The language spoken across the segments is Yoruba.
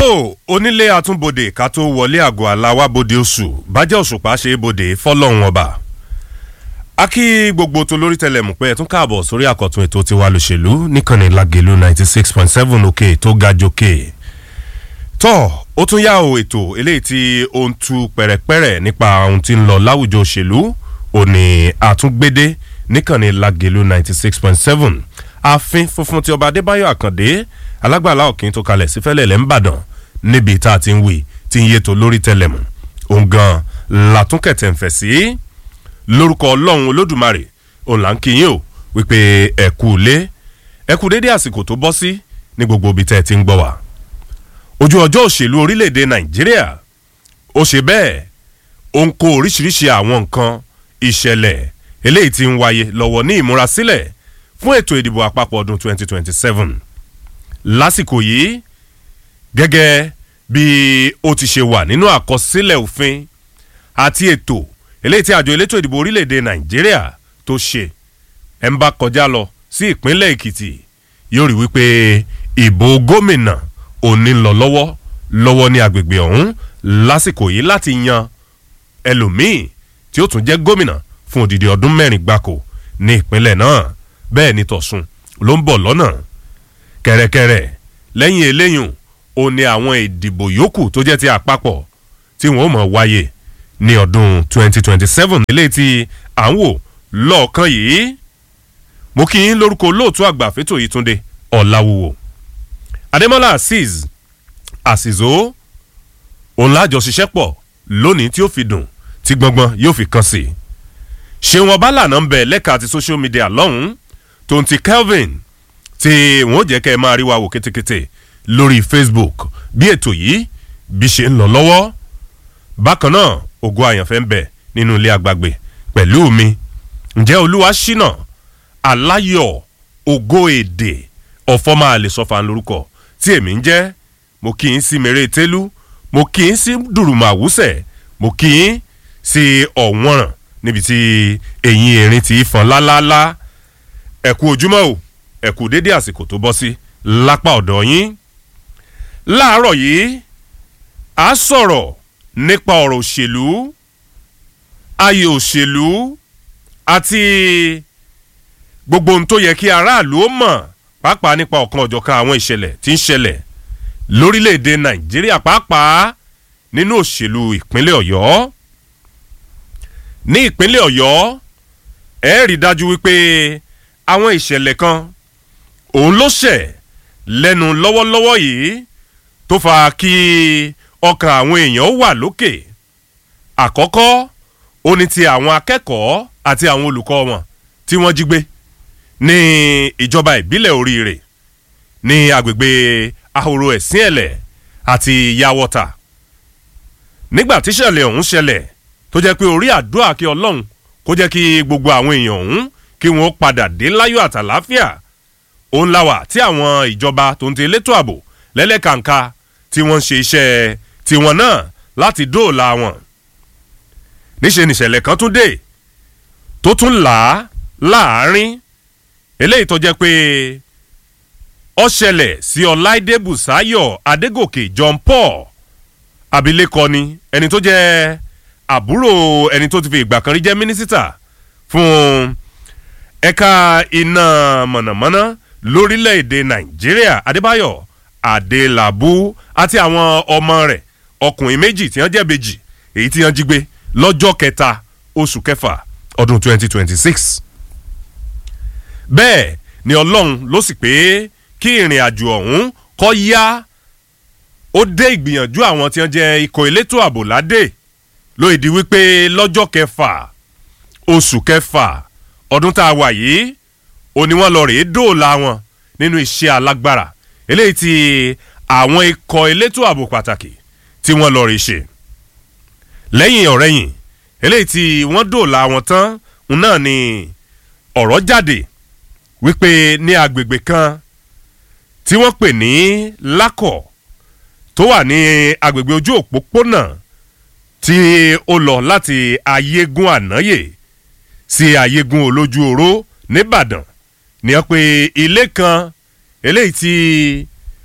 tó onílé àtúnbodè ká tó wọlé àgọ́ aláwábodè oṣù bájẹ́ òṣùpá ṣe é bodè fọlọ́run ọba a kí gbogbo tó lórí tẹlẹmù pé ẹ tún káàbọ̀ sórí àkọ́tún ètò tiwa lòṣèlú níkànnì lagelu ninety six point seven òkè tó ga jòkè tọ́ ó tún yá o ètò eléyìí tí ó ń tu pẹ̀rẹ̀pẹ̀rẹ̀ nípa ohun tí ń lọ láwùjọ òṣèlú òní àtúngbédé níkànnì lagelu ninety six point seven ààfin funfun ti ọba adébáyọ̀ àkàndé alágbàlá òkín tó kalẹ̀ sí fẹ́lẹ̀ lẹ́ńbàdàn níbi tá a ti ń wí tí ń yéto lórí tẹlẹmù òun gan làtúnkẹ̀tẹ̀ ń fẹ̀ sí lórúkọ ọlọ́run olódùmarè òun là ń kí yín o wípé ẹ kú lé ẹ kú dédé àsìkò tó bọ́ sí ní gbogbo ibi tẹ́ ẹ ti ń gbọ́ wá ojú ọjọ́ òṣèlú orílẹ̀-èdè nàìjíríà ó ṣe bẹ́ẹ̀ ó ń kó oríṣiríṣi àwọn nǹkan ìṣẹ̀lẹ̀ eléyìí ti ń wáyé lọ́wọ́ ní ìmúrasílẹ̀ fún ètò ìdìbò àpapọ̀ ọdún 2027 lásìkò yìí gẹ́gẹ́ bí ó ti ṣe wà nínú àkọsílẹ̀ òfin àti ètò eléyìí tí àjọ elétò ìdìbò orílẹ̀-èdè nàìjíríà tó ṣe ẹ̀ ń bá kọjá lọ sí ìpínlẹ̀ èkìtì yóò rí wípé ìbò gómìnà òní ń lọ lọ́wọ́ lọ́wọ́ ní agbègbè ọ̀hún lásìkò yìí láti yan ẹlòmíì tí ó tún jẹ́ gómìnà fún odidi ọdún mẹ́rin gbáko ní ìpínlẹ̀ náà bẹ́ẹ̀ ni tọ̀sùn ló ń bọ̀ lọ́nà kẹ̀rẹ̀kẹ̀rẹ̀ lẹ́yìn eléyùn ó ní àwọn ìdìbò yòókù tó jẹ́ ti àpapọ̀ tí wọ́n mọ̀ wáyé ní ọdún 2027 eléyìí tí à ń wò lọ́ọ̀kan yìí mo kí yín lórúkọ olóòtú àgbà fẹ́tò yìí túnde ọ̀làwùwò adémọ́lá azeez àsìzó òun lájọ ṣiṣẹ́ pọ̀ lónìí tí ó fi dùn tí gbọ́ngbọ́n yóò fi kàn sí ṣéwọn ọba lànà ń bẹ̀ lẹ́ka àti social media lọ́hùn-ún tó ń ti kelvin tí wọ́n jẹ́ kẹ́ ẹ máa rí wa wò kétékété lórí facebook bí ètò yìí bí ṣe ń lọ lọ́wọ́ bákan náà ògo àyànfẹ́ ń bẹ̀ nínú ilé àgbàgbé pẹ̀lú mi ǹjẹ́ olúwa ṣínà aláyọ̀ ògo èdè ọ̀fọ́ máa lè sọ́fà lórúkọ tí èmi ń jẹ́ mo kì í sí mèrè télú mo kì í sí dùrùmọ̀ àwùsẹ̀ mo kì í sí ọ̀wọ́nràn níbi tí eyín erin ti fọn lálálá ẹ̀kú ojúmọ́ o ẹ̀kú dédé àsìkò tó bọ́ sí lápá ọ̀dọ̀ yín láàárọ̀ yìí a sọ̀rọ̀ nípa ọ̀rọ̀ òṣèlú ayé òṣèlú àti gbogbo ohun tó yẹ kí aráàlú ó mọ̀ pàápàá nípa ọ̀kan ọ̀jọ̀kan àwọn ìṣẹ̀lẹ̀ tí ń ṣẹlẹ̀ lórílẹ̀‐èdè nàìjíríà pàápàá nínú òṣèlú ìpínlẹ̀ ọ̀yọ́ ní ìpínlẹ̀ ọ̀yọ́ ẹ rí dájú wípé àwọn ìṣẹ̀lẹ̀ kan òun ló ṣẹ̀ lẹ́nu lọ́wọ́lọ́wọ́ yìí tó fa kí ọkàn àwọn èèyàn wà lókè àkọ́kọ́ ó ní ti àwọn akẹ́kọ̀ọ́ àti àwọn olùkọ́ wọn tí wọ́n jí gbé ní ìjọba ìbílẹ̀ oríire ní agbègbè ahoro ẹ̀sìn ẹ̀lẹ̀ àti yawọ́ta nígbà tíṣẹ̀lẹ̀ ọ̀hún ṣẹlẹ̀ tó jẹ́ pé orí àdúrà kí ọlọ́run kó jẹ́ kí gbogbo àwọn èèyàn ọ̀hún kí wọ́n padà dé láyọ̀ àtàláfíà òun la wà tí àwọn ìjọba tó ń ti elétò ààbò lẹ́lẹ́kàǹkà tí wọ́n ń ṣe iṣẹ́ tiwọn náà láti dóòlà wọn. níṣẹ́ nìṣẹ̀lẹ̀ kan tún dé tó tún là á láàárín eléyìí tó jẹ́ pé ó ṣẹlẹ̀ sí ọláìdé bùsáyọ̀ adégòkè john paul abilékọ ni ẹni tó jẹ́ àbúrò ẹni tó ti fi ìgbà kan rí jẹ́ mínísítà fún ẹ̀ka iná mọ̀nàmọ́ná lórílẹ̀‐èdè nàìjíríà adébáyọ̀ adélábù àti àwọn ọmọ rẹ̀ ọkùnrin méjì tí wọ́n jẹ́ bèjì èyí tí wọ́n jí gbé lọ́jọ́ kẹta oṣù kẹfà ọdún 2026. bẹ́ẹ̀ ni ọlọ́run ló sì pé kí ìrìn àjò ọ̀hún kọ́ yá ó dé ìgbìyànjú àwọn tí wọ́n jẹ́ ikọ̀ elétò ààbò ládé lóye di wípé lọ́jọ́ kẹfà oṣù kẹfà ọdún tá a wà yìí ó ní wọ́n lọ rèé dóòlà wọn nínú iṣẹ́ alágbára eléyìí tí àwọn ikọ̀ elétò ààbò pàtàkì tí wọ́n lọ rèé ṣe lẹ́yìn ọ̀rẹ́yìn eléyìí tí wọ́n dóòlà wọn tán náà ni ọ̀rọ̀ jáde wípé ní agbègbè kan tí wọ́n pè ní lákọ̀ tó wà ní agbègbè ojú òpópónà tí ó lọ láti ayégún ànáyè sí ayégún olójú oró nìbàdàn ní wọ́n pe ilé kan eléyìí tí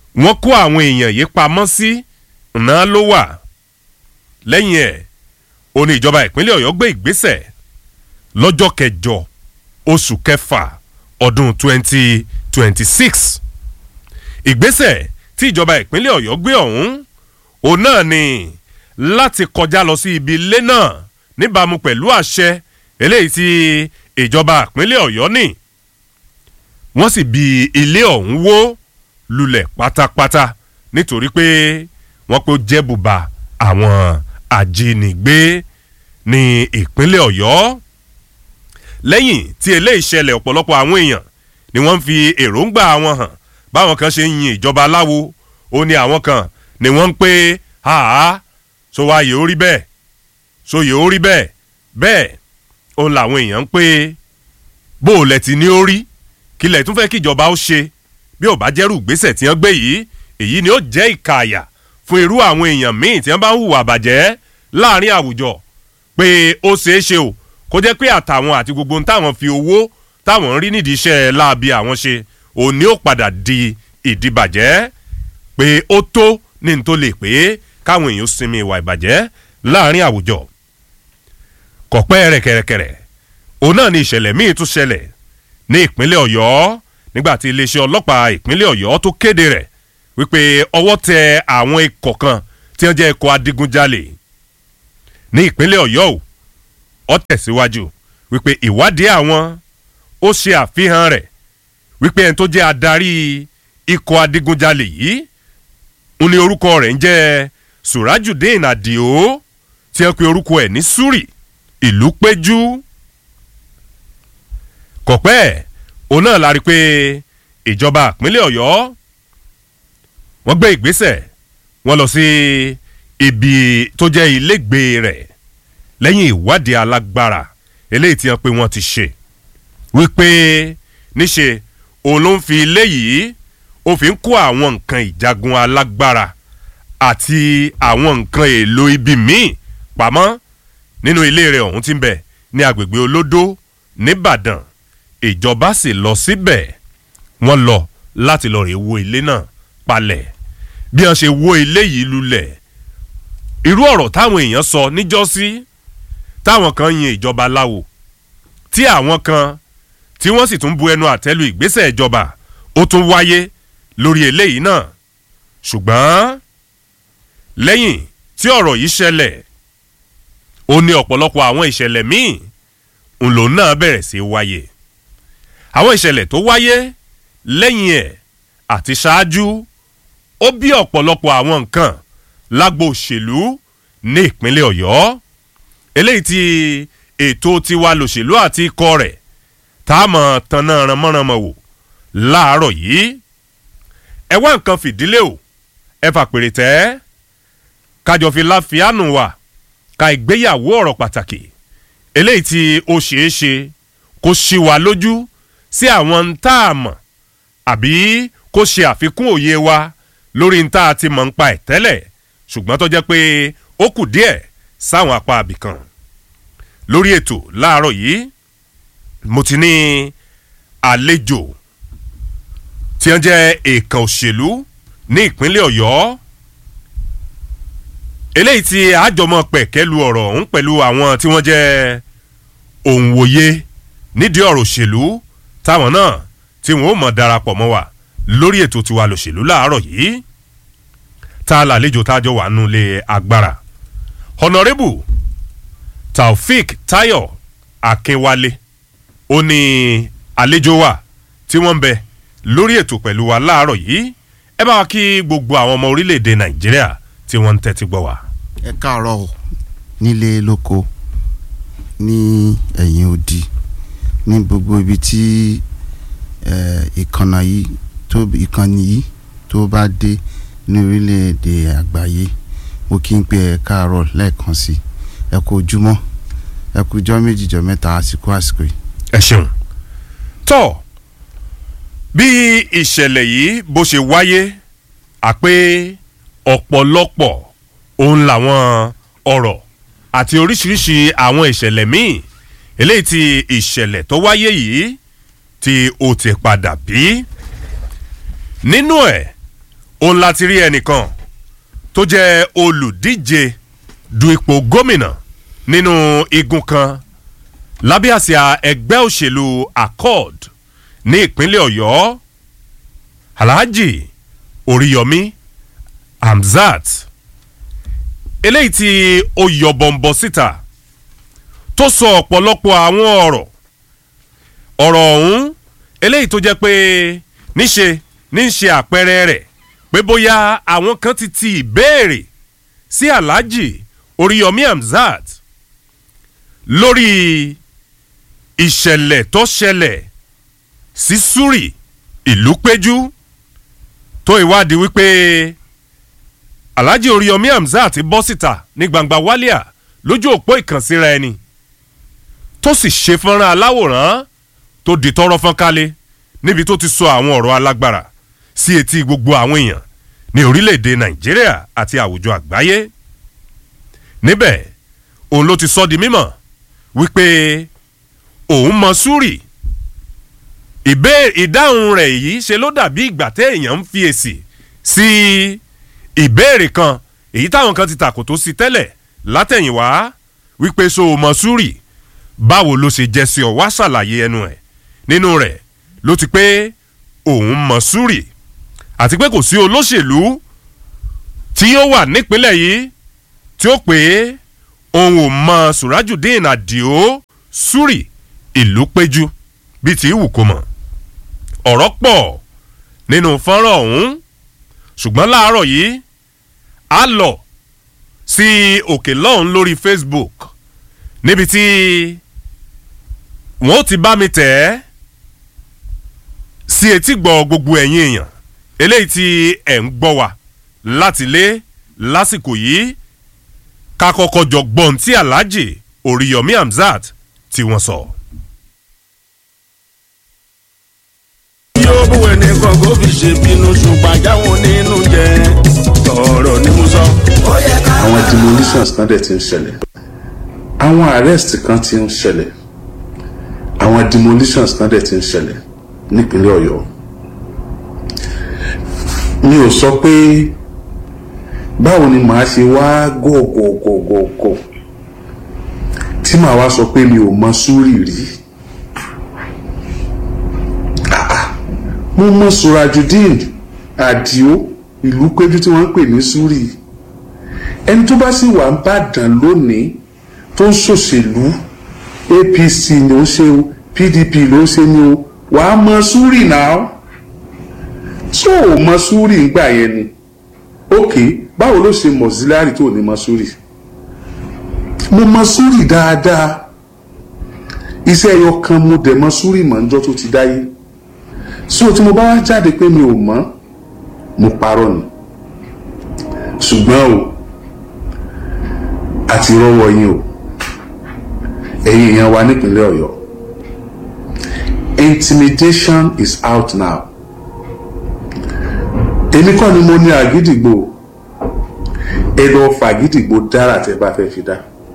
wọ́n kó àwọn èèyàn yìí pamọ́ sí ná ló wà lẹ́yìn ẹ̀ ó ní ìjọba ìpínlẹ̀ ọ̀yọ́ gbé ìgbésẹ̀ lọ́jọ́ kẹjọ oṣù kẹfà ọdún 2026 ìgbésẹ̀ tí ìjọba ìpínlẹ̀ ọ̀yọ́ gbé ọ̀hún òun náà ni láti kọjá lọ sí ibi ilé náà níbàámu pẹ̀lú àṣẹ eléyìí tí ìjọba ìpínlẹ̀ ọ̀yọ́ ní wọ́n sì bi ilé ọ̀hún wó lulẹ̀ pátápátá nítorí pé wọ́n pé ó jẹ́ bùbá àwọn ajínigbé ní ìpínlẹ̀ ọ̀yọ́ lẹ́yìn tí eléyìí ṣẹlẹ̀ ọ̀pọ̀lọpọ̀ àwọn èèyàn ni wọ́n ń fi èròǹgbà wọn hàn báwọn kan ṣe ń yin ìjọba aláwo ó ní àwọn kan ni wọ́n ń pé àá so wá yìí ó rí bẹ́ẹ̀ so yìí ó rí bẹ́ẹ̀ bẹ́ẹ̀ òun làwọn èèyàn ń pé bó o lẹ̀ ti ní ó rí kí lẹ̀ tún fẹ́ kí ìjọba ó ṣe bí ò bá jẹ́rù ìgbésẹ̀ tí wọ́n gbé yìí èyí ni ó jẹ́ ìkààyà fún irú àwọn èèyàn míì tí wọ́n bá ń hùwà bàjẹ́ láàrin àwùjọ pé ó ṣeé ṣe o kó jẹ́ pé àtàwọn àti gbogbo ohun táwọn fi owó táwọn ń rí nídìí iṣẹ́ láabi àwọn ṣe òní ó padà di ìdìbàjẹ́ pé ó tó ní n tó lè pé káwọn èèyàn sinmi ìwà ìbàjẹ́ láàrin àwùjọ kọ̀pẹ́ rẹ̀kẹ̀rẹ̀kẹ̀rẹ̀ òun náà ni ìṣẹ̀lẹ̀ míì tún ṣẹlẹ̀ ní ìpínlẹ̀ ọ̀yọ́ nígbà tí iléeṣẹ́ ọlọ́pàá ìpínlẹ̀ ọ̀yọ́ tó kéde rẹ̀ wípé ọwọ́ tẹ àwọn ikọ̀ kan tí wọ́n jẹ́ ikọ̀ adigunjalè ní ìpínlẹ̀ ọ̀yọ́ o ó tẹ̀síwájú wípé ìwádìí àwọn ó ṣe àfihàn rẹ̀ wípé ẹni tó jẹ́ adarí ikọ̀ adigunjalè yìí ń ní orúkọ rẹ̀ ń jẹ́ surajudeen adio tí wọ́n pe orúkọ ẹ̀ ní suri ìlú péjú kọ̀pẹ́ òun náà la rí i pé ìjọba ìpínlẹ̀ ọ̀yọ́ wọ́n gbé ìgbésẹ̀ wọ́n lọ sí ibi tó jẹ́ ilégbèé rẹ̀ lẹ́yìn ìwádìí alágbára eléyìí tí wọ́n pé wọ́n ti ṣe wípé níṣe òun ló ń fi ilé yìí ó fi ń kó àwọn nǹkan ìjagun alágbára àti àwọn nǹkan èlò ibi míì pamọ́ nínú ilé rẹ̀ ọ̀hún tí ń bẹ ní agbègbè olódó nìbàdàn ìjọba sì lọ síbẹ̀ wọ́n lọ láti lọ rè wo ilé náà palẹ̀ bí wọ́n ṣe wo ilé yìí lulẹ̀ irú ọ̀rọ̀ táwọn èèyàn sọ níjọ́sí táwọn kan yin ìjọba láwo tí àwọn kan tí wọ́n sì tún bu ẹnu àtẹ́lu ìgbésẹ̀ ìjọba ó tún wáyé lórí eléyìí náà ṣùgbọ́n lẹ́yìn tí ọ̀rọ̀ yìí ṣẹlẹ̀ ó ní ọ̀pọ̀lọpọ̀ àwọn ìṣẹ̀lẹ̀ míì ńlò náà bẹ̀rẹ̀ sí wáyé àwọn ìṣẹ̀lẹ̀ tó wáyé lẹ́yìn ẹ̀ àti ṣáájú ó bí ọ̀pọ̀lọpọ̀ àwọn nǹkan lágbo òṣèlú ní ìpínlẹ̀ ọ̀yọ́ eléyìí tí ètò tiwa lòṣèlú àti ikọ̀ rẹ̀ tá a mọ̀ tanná ranmọ́ranmọ́ wò láàárọ̀ yìí ẹ wá nǹkan fìdílé o ẹ fàpèrè tẹ́ kájọ fi láfíàánù wà ká ìgbéyàwó ọ̀rọ̀ pàtàkì eléyìí tí ó ṣeé ṣe kó ṣí wa lójú sí àwọn ń tá a mọ̀ àbí kó ṣe àfikún òye wa lórí ń tá a ti mọ̀ ń pa ẹ̀ tẹ́lẹ̀ ṣùgbọ́n tó jẹ́ pé ó kù díẹ̀ sáwọn apá abìkan lórí ètò láàárọ̀ yìí mo ti ní àlejò tí wọ́n jẹ́ èèkàn òṣèlú ní ìpínlẹ̀ ọ̀yọ́ eléyìí tí àjọmọ̀ pẹ̀kẹ́lu ọ̀rọ̀ ọ̀hún pẹ̀lú àwọn tí wọ́n jẹ́ òǹwòye nídìí ọ̀rọ̀ òṣèlú táwọn náà tí wọ́n ó mọ̀ darapọ̀ mọ́ wa lórí ètò tiwa lòṣèlú láàárọ̀ yìí tá a làlejò tájọ wà nulẹ̀ agbára honourable taofik tayo akínwálé ó ní àlejò wa tí wọ́n ń bẹ lórí ètò pẹ̀lú wa láàárọ̀ yìí ẹ bá wa kí gbogbo àwọn ọmọ orílẹ̀-èdè nàìjíríà tí wọ́n ń tẹ́tí gbọ́ wa. ẹ káàárọ̀ o nílé lóko ní ẹ̀yìn odi ní gbogbo ibi tí ìkànnà yìí tó ìkànnì yìí tó bá dé ní orílẹ̀-èdè àgbáyé mo kí n pé ẹ káàárọ̀ lẹ́ẹ̀kan sí ẹ kú ojúmọ́ ẹ kú ijọ́ méjì jọ́ mẹ́ta àsìkò àsìkò yìí. ẹ ṣeun tọ́ bí ìṣẹ̀lẹ̀ yìí bó ṣe wáyé àpé ọ̀pọ̀lọpọ̀ òun làwọn ọ̀rọ̀ àti oríṣiríṣi àwọn ìṣẹ̀lẹ̀ míì eléyìí tí ìṣẹ̀lẹ̀ tó wáyé yìí tí ó ti padà bí. nínú ẹ̀ òun láti rí ẹnìkan tó jẹ́ olùdíje du ipò gómìnà nínú igun kan lábẹ́ àsíá ẹgbẹ́ òṣèlú accord ní ìpínlẹ̀ ọ̀yọ́ alhaji oríyọmí hamzat eléyìí tí ó yọ bọ̀m̀bọ̀ síta tó sọ ọ̀pọ̀lọpọ̀ àwọn ọ̀rọ̀ ọ̀rọ̀ ọ̀hún eléyìí tó jẹ́ pé níṣe ní ṣe àpẹẹrẹ rẹ̀ pé bóyá àwọn kan ti ti ìbéèrè sí alhaji oríyọmí hamzat lórí ìṣẹ̀lẹ̀ tó ṣẹlẹ̀ sí suri ìlú péjú tó ìwádìí wípé alhaji oríyọmí hamzat bọ́ síta ní gbangba wálíà lójú òpó ìkànsíra ẹni tó sì ṣe fọ́nrán aláwòrán tó di tọrọ fọ́n kálẹ̀ níbi tó ti sọ àwọn ọ̀rọ̀ alágbára sí etí gbogbo àwọn èèyàn ní orílẹ̀-èdè nàìjíríà àti àwùjọ àgbáyé níbẹ̀ òun ló ti sọ di mímọ̀ wípé òun mọ súrì ìdáhùn rẹ̀ yìí ṣe ló dàbí ìgbà téèyàn ń fi èsì sí ìbéèrè kan èyí táwọn kan ti tàkò tó sí tẹ́lẹ̀ látẹ̀yìnwá wípé so mọ súrì báwo ló ṣe jẹ́ sí ọ wá ṣàlàyé ẹnu ẹ̀ nínú rẹ̀ ló ti pé òun mọ súrì àti pé kò sí olóṣèlú tí yóò wà nípínlẹ̀ yìí tí ó pé òun ò mọ surajudeen adio súrì ìlú péjú bíi ti wù kó mọ̀ ọ̀rọ̀ pọ̀ nínú fọ́nrán ọ̀hún ṣùgbọ́n láàárọ̀ yìí a lọ sí òkè lọ́hún lórí facebook níbi tí wọ́n ti bá mi tẹ̀ ẹ́ sí etí gbọ́ gbogbo ẹ̀yin èèyàn eléyìí tí ẹ̀ ń gbọ́ wa láti lé lásìkò yìí ká kọ́kọ́ jọ gbọ́n tí alhaji oríyọmí hamzat tí wọ́n sọ. yóò bú ẹni kan kó fi ṣe bínú ṣùgbọ́n àjáwọn nínú jẹ ọ̀rọ̀ ni mo sọ. àwọn demolitions kan dẹ̀ ti ń ṣẹlẹ̀ àwọn arrest kan ti ń ṣẹlẹ̀ àwọn demolitions kan dẹ̀ ti ń ṣẹlẹ̀ nípínlẹ̀ ọ̀yọ́ mi ò sọ pé báwo ni màá ṣe wá gògògògògò tí màá wá sọ pé mi ò mọ súrì rí Ah, ah. mo mọ surajudeen adio ìlú péjú tí wọ́n ń pè ní súrì ẹni tó bá sì wà ń bàdàn lónìí tó ń ṣòṣèlú apc ni ó ṣe o pdp ló ṣe ni o wàá mọ súrì náà tó o mọ súrì ńgbà yẹn ni ok báwo ló ṣe mọ̀síláàrì tó ní mọ súrì mo mọ súrì dáadáa iṣẹ́ ẹyọ kan mo dẹ̀ mọ súrì mọ̀ níjọ́ tó ti dáyé so tí mo bá wá jáde pé mi ò mọ̀ mo parọ́ ni ṣùgbọ́n o àti rọ́wọ́ yín o ẹ̀yin èèyàn wa nípínlẹ̀ ọ̀yọ́ intimidation is out now èmi kọ́ ni mo ní àgídìgbò ẹ lọ fàgídìgbò dára tẹ bá fẹ́ fi dá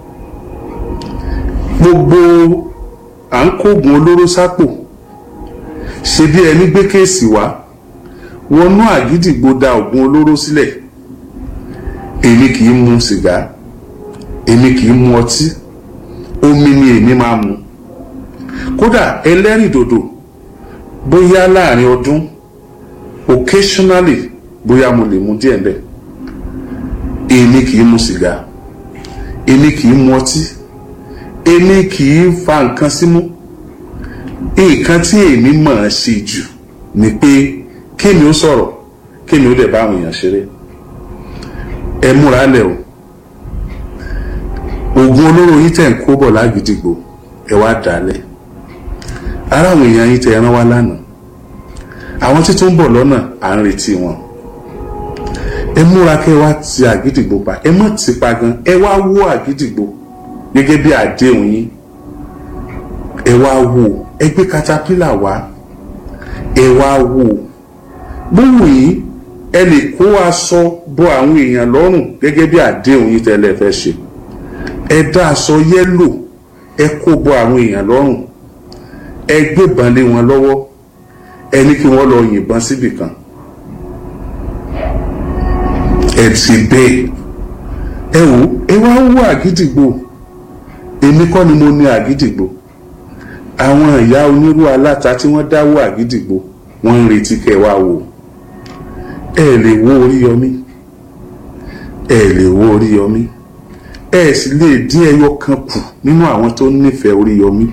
gbogbo à ń kógun olóró sápò ṣe bí ẹni gbé kéèsì wá wọnú àgídìgbò da oògùn olóró sílẹ̀ èmi kì í mu sìgá èmi kì í mu ọtí omi ni èmi máa mu kódà ẹlẹ́rìndòdò bóyá láàrin ọdún occasionally bóyá mo lè mu díẹ̀ bẹ́ẹ̀ èmi kì í mu sìgá èmi kì í mu ọtí èmi kì í fa nǹkan símú nǹkan tí èmi mọ̀ ọ́n ṣe jù ni pé kémi ó sọ̀rọ̀ kémi ó dẹ̀ bá àwọn èèyàn ṣeré ẹ múra lẹ̀ o oògùn olóró yìí tẹ̀ ń kó bọ̀ lágídígbò ẹ wá dálẹ̀ ara àwọn èèyàn yìí tẹ̀ ẹran wá lánàá àwọn tí tó ń bọ̀ lọ́nà à ń retí wọn ẹ múra kẹ́ wá ti àgídìgbò pa ẹ má ti pa gan ẹ wá wó àgídìgbò gẹ́gẹ́ bí àdéhùn yín ẹ wá wò ẹ gbé katapila wá ẹ wá wò gbóhùn yìí ẹ lè kó aṣọ bọ àwọn èèyàn lọ́rùn gẹ́gẹ́ bí àdéhùn yín tẹ́lẹ̀ fẹ́ ṣe ẹ dá aṣọ yẹ́lò ẹ kó bọ àwọn èèyàn lọ́rùn ẹ gbébọn lé wọn lọ́wọ́ ẹ ní kí wọ́n lọ yìnbọn síbì kan ẹ ti bẹ́ẹ̀ ẹ wò ẹ wá wò àgídìgbò èmi kọ́ ni mo ní àgídìgbò àwọn ìyá onírú aláta tí wọ́n dáwọ́ àgídìgbò wọ́n ń retí kẹ́ wá wò ẹ lè wo Oríyọmí ẹ lè wo Oríyọmí ẹ sì lè dín ẹyọ kan kù nínú àwọn tó nífẹ̀ẹ́ Oríyọmí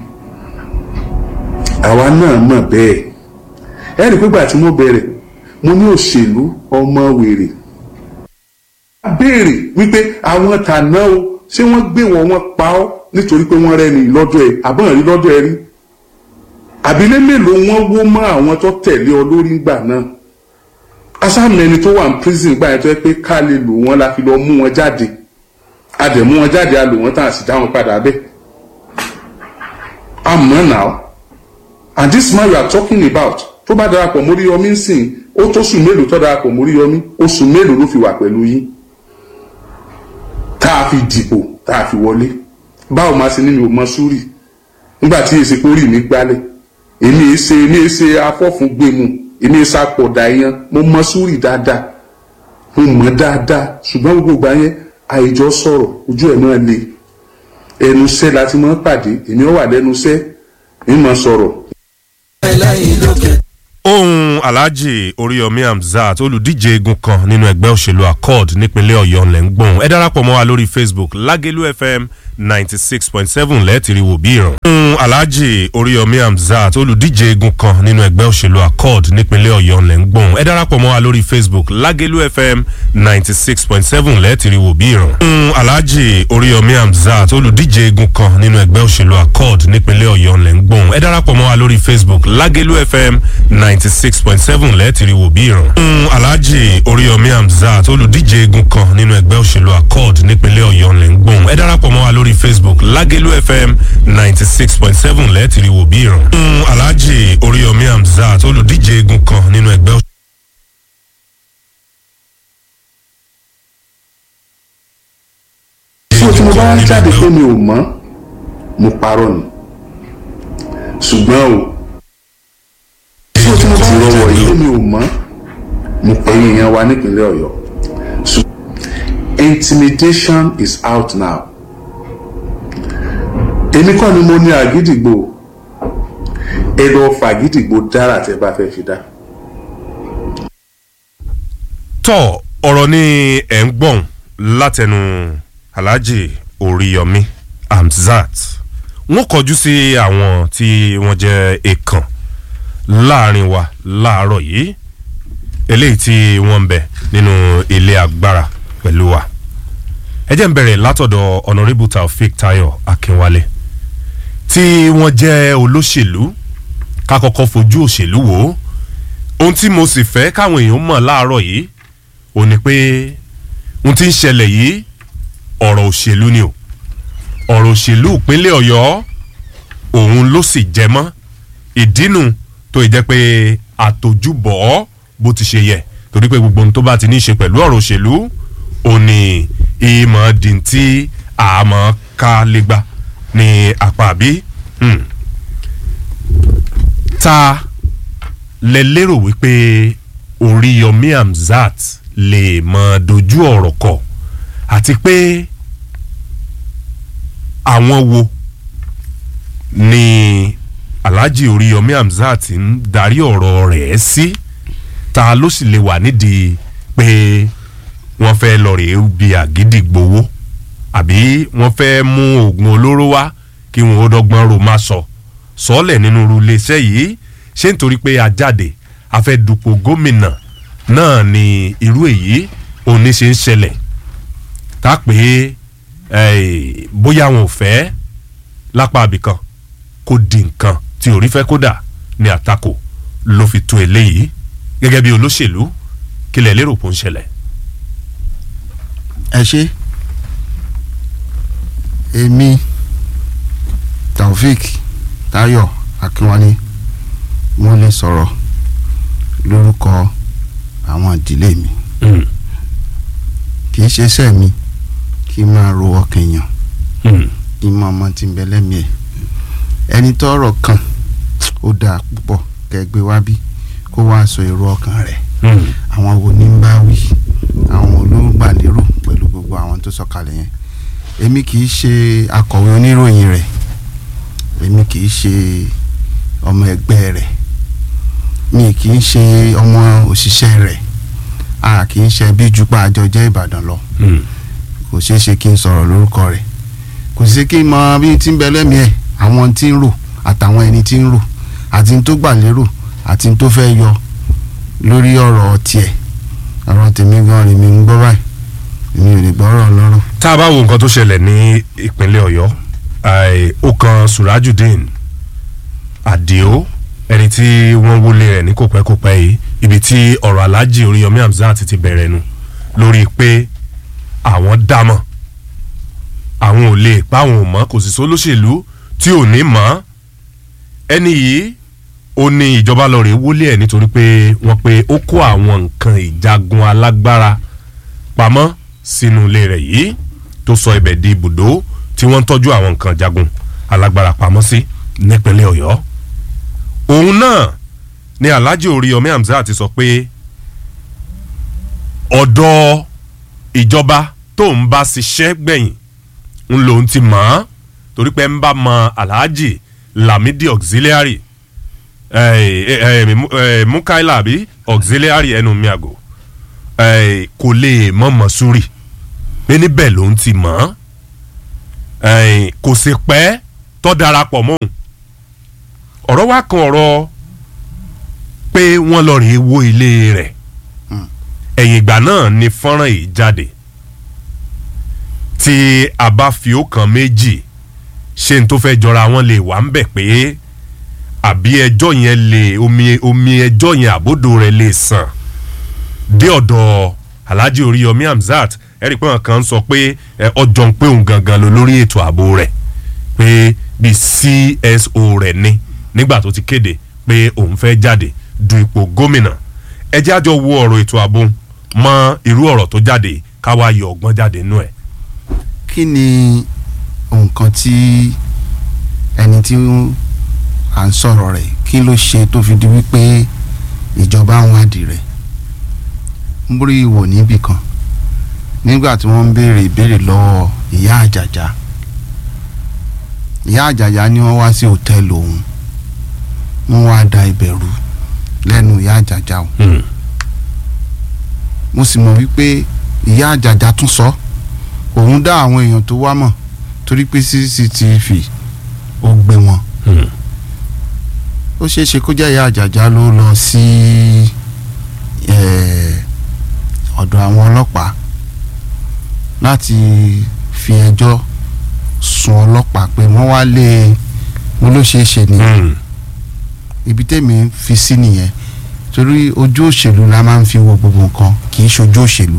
àwa náà mọ̀ bẹ́ẹ̀ ẹ rí i pé gbà tí mo bẹ̀rẹ̀ mo ní òṣèlú ọmọ wèrè béèrè wípé àwọn tàná o ṣé wọ́n gbé wọn wọ́n pa ọ́ nítorí pé wọ́n rẹ́ni lọ́dọ̀ ẹ̀ àbọ̀n rí lọ́dọ̀ ẹ rí àbílẹ̀ mélòó wọ́n wó mọ́ àwọn tó tẹ̀lé ọ lórí ńgbà náà asámẹ́ni tó wà ní prison gbà yẹn tó yẹ pé ká lè lò wọ́n la fi lọ mú wọn jáde a dẹ̀ mú wọn jáde a lò wọ́n tán a sì dá wọn padà bẹ́ẹ̀ àmọ́ now and this man you are talking about tó bá darapọ̀ mórí yọmí ń sìn ó tó sùn mélòó tó darapọ̀ mórí yọmí oṣù mélòó ló fi wà pẹ̀lú yín tá a fi dìbò tá a fi wọlé báwo máa ṣe ní mi ò mọ súrì nígbà tí èsì kórì mi gbálẹ̀ èmi èé ṣe èmi èé ṣe afọ́fun gbẹmu èmi èé ṣàpọ̀dà yẹn mo mọ súrì dáadáa mo mọ̀ dáadáa ṣùgbọ́n gbogbo ìgbà yẹn àìjọ sọ̀rọ̀ ojú ẹ̀ náà le ẹnu iṣẹ́ la ti máa ń pàdé èmi ó wà lẹ́nu iṣẹ́ mi máa sọ̀rọ̀ ohun alhaji oríyọmí hamzat olùdíje egun kan nínú ẹgbẹ́ òṣèlú accord nípínlẹ̀ ọ̀yọ́ ńlẹ̀ ń gbọ̀n ẹ darapọ̀ mọ́ wa lórí facebook lágẹ̀lú fm ninety six point seven lẹ́ẹ̀tìrì wò bí ìràn. ohun alhaji oríyọmí hamzat olùdíje egun kan nínú ẹgbẹ́ òṣèlú accord nípínlẹ̀ ọ̀yọ́ ńlẹ̀ ń gbọ̀n ẹ darapọ̀ mọ́ wa lórí facebook lágẹ̀lú fm ninety six point seven lẹ́ẹ̀tìrì wò bí ìràn. ohun alhaji oríyọmí hamzat olùdíje egun kan nínú ẹgbẹ́ òṣèlú accord nípínlẹ̀ ọ̀yọ́ ńlẹ̀ ń gbọ̀n ẹ darapọ̀ mọ́ wa lórí facebook lágẹ̀lú fm ninety six point seven lẹ́ẹ̀tìrì wò bí ìràn. ohun alhaji oríyọmí hamzat olùdíje egun kan nínú ẹgbẹ́ òṣèlú accord nípínlẹ̀ ọ̀yọ́ ńlẹ̀ ń gbọ̀n ẹ darapọ̀ mọ́ wa lórí facebook lágẹ̀lú fm ninety six point seven lẹ́ẹ̀tìrì wò bí ìràn. ohun alhaji oríyọmí hamzat olùdíje egun kan nínú ẹgbẹ́ òṣèlú tí o tí mo bá ń jáde pé mi ò mọ̀ mo parọ́ ni ṣùgbọ́n o tí o tí mo bá ń jáde pé mi ò mọ̀ mo ẹ̀yìn yẹn wa nípínlẹ̀ ọ̀yọ́ Ṣù- intimidation is out now èmi kọ́ ni mo ní àgídìgbò ẹ lọ fàgídìgbò dára tẹ bá fẹ́ fi dá. tọ ọ̀rọ̀ ni ẹ̀ ń gbọ̀n látẹnu alhaji oríyọmí hamzat wọ́n kọjú sí àwọn tí wọ́n jẹ́ èèkàn láàrin wa láàárọ̀ yìí eléyìí tí wọ́n ń bẹ nínú ilé agbára pẹ̀lú wa ẹ jẹ́ ń bẹ̀rẹ̀ látọ̀dọ̀ honourable taofik tayo akínwálé tí wọ́n jẹ́ olóṣèlú ká kọ́kọ́ fojú òṣèlú wò ó ohun tí mo sì fẹ́ káwọn èèyàn mọ̀ láàárọ̀ yìí ò ní pé ohun tí ń ṣẹlẹ̀ yìí ọ̀rọ̀ òṣèlú ni o ọ̀rọ̀ òṣèlú ìpínlẹ̀ ọ̀yọ́ òun ló sì jẹ mọ́ ìdínú tó ì jẹ́ pé àtòjúbọ̀ bó ti ṣe yẹ torí pé gbogbo ohun tó bá ti ní í ṣe pẹ̀lú ọ̀rọ̀ òṣèlú ò ní ìmọ̀ dìntí àmọ́ ká lè gbà ní àpá àbí hmm. ta lẹ lérò wípé oríyọmí hamzat lè mọ dojú ọ̀rọ̀ kọ àti pé àwọn wo ni alhaji oríyọmí hamzat ń darí ọ̀rọ̀ rẹ̀ sí ta ló sì lè wà nídìí pé wọ́n fẹ́ lọ rèé bí àgídìgbowó àbí wọ́n fẹ́ mú oògùn olóró wá kí wọ́n ó dọ́gbọ́n ro má sọ sọ́ọ̀lẹ̀ nínú irú iléeṣẹ́ yìí ṣé nítorí pé a jáde a fẹ́ dupò gómìnà náà ni irú èyí òní ṣe ń ṣẹlẹ̀ tá pé eh, bóyá wọn ò fẹ́ lápá abìkan kó di nǹkan tí orí fẹ́ kódà ní àtakò ló fi tó eléyìí gẹ́gẹ́ bí olóṣèlú kílẹ̀ lérò kó ń ṣẹlẹ̀. ẹ ṣe èmi taofik tayo akínwálé mo lè sọ̀rọ̀ lórúkọ àwọn ìdílé mi Mm, kì í ṣe iṣẹ́ mi kí n máa ro ọkàn èèyàn mm, kí n máa mọ ti ń bẹ lẹ́mìí ẹ̀ ẹni tọ́rọ̀ kan ó dáa púpọ̀ kẹgbẹ́ wá bí kó wá sọ èrò ọkàn rẹ̀ mm, àwọn wo ní ń bá wí àwọn olóńgbà kalẹ̀ yẹn èmi kì í ṣe akọ̀wé oníròyìn rẹ̀ èmi kì í ṣe ọmọ ẹgbẹ́ rẹ̀ mi kì í ṣe ọmọ òṣìṣẹ́ rẹ̀ a kì í ṣe bí jupá àjọ jẹ́ Ìbàdàn lọ kò ṣeé ṣe kí n sọ̀rọ̀ lórúkọ rẹ̀ kò sí kí n mọ bí tí ń bẹ lẹ́mìí ẹ̀ àwọn tí ń rò àtàwọn ẹni tí ń rò àti tó gbà lérò àti tó fẹ́ yọ lórí ọ̀rọ̀ tiẹ̀ ọ̀rọ̀ tèmi gan rèmi ń gbọ́ báyìí èmi ò lè gbọ́rọ̀ lọ́rọ̀. tá a bá wo nǹkan tó ṣẹlẹ̀ ní ìpínlẹ̀ ọ̀yọ́ ai, ó kan surajudeen adio ẹni tí wọ́n wọlé rẹ̀ ní kòpẹ́kòpẹ́ yìí ibi tí ọ̀rọ̀ alhaji oríyọmí hamzat ti bẹ̀rẹ̀ nu lórí pé àwọn dámọ̀ àwọn ò lè pa àwọn ò mọ̀ kò sì sólóṣèlú tí ò ní mọ̀ ẹni yìí ó ní ìjọba lọ rèé wọlé ẹ̀ nítorí pé wọ́n pé ó kó àwọn nǹkan ìjagun alágbára pamọ́ sínú ilé rẹ̀ yìí tó sọ ibẹ̀ di ibùdó tí wọ́n ń tọ́jú àwọn nǹkan jagun alágbára pamọ́ sí nípínlẹ̀ ọ̀yọ́ òun náà ni alhaji oríyọmí hamzat ti sọ pé ọ̀dọ̀ ìjọba tó ń bá ṣiṣẹ́ gbẹ̀yìn ń lòun ti mọ̀ ọ́n torí pé ń bá mọ alhaji lamidi auxiliary eh, eh, eh, Mu- eh, mukaila àbí auxiliary ẹnu mi àgò eh, kò lè mọ̀ mọ̀súrì pé níbẹ̀ lòun ti mọ̀ ọ́n eh, kò sì pẹ́ tó darapọ̀ mọ́ òun ọ̀rọ̀ wa kan ọ̀rọ̀ pé wọ́n lọ rèé wó ilé rẹ̀ ẹ̀yìn ìgbà náà ni fọ́nrán yìí jáde tí a bá fi ọkàn méjì ṣe n tó fẹ́ jọra wọn lè wà ń bẹ̀ pé àbí ẹjọ́ yẹn lè omi omi ẹjọ́ yẹn àbódò rẹ̀ lè sàn dé ọ̀dọ̀ alhaji oríyọmí hamzat ẹ̀rí pé wọn kàn ń sọ pé ẹ, ọjọ́ ń pé òun gangan ló lórí ètò ààbò rẹ̀ pé bíi cso rẹ̀ ni nígbà tó ti kéde pé òun fẹ́ jáde du ipò gómìnà ẹ jẹ́ àjọ wo ọ̀rọ̀ ètò ààbò mọ irú ọ̀rọ̀ tó jáde káwa yọ ọgbọ́n jáde nú ẹ̀. kí ni nǹkan tí ẹni tí à ń sọ̀rọ̀ rẹ̀ kí ló ṣe tó fi di wípé ìjọba ń wádìí rẹ̀ ń borí ìwò níbì kan nígbà tí wọ́n ń béèrè ìbéèrè lọ́wọ́ ìyá àjàjà ìyá àjàjà ni wọ́n wá sí hòtẹ́ẹ̀lì òun wọ́n wá da ìbẹ̀rù lẹ́nu ìyá àjàjà o mo sì mọ̀ wípé ìyá àjàjà tún sọ òun dá àwọn èèyàn tó wá mọ̀ torí pé cctv ó gbé wọn ó ṣeé ṣe kó jẹ́ ìyá àjàjà ló lọ sí eh, ọ̀dọ̀ àwọn ọlọ́pàá láti fi ẹjọ́ sun ọlọ́pàá pé wọ́n wá lé mo ló ṣeé ṣe ni ibi tèmi fi sí nìyẹn torí ojú òṣèlú la máa ń fi wo gbogbo nǹkan kì í ṣojú òṣèlú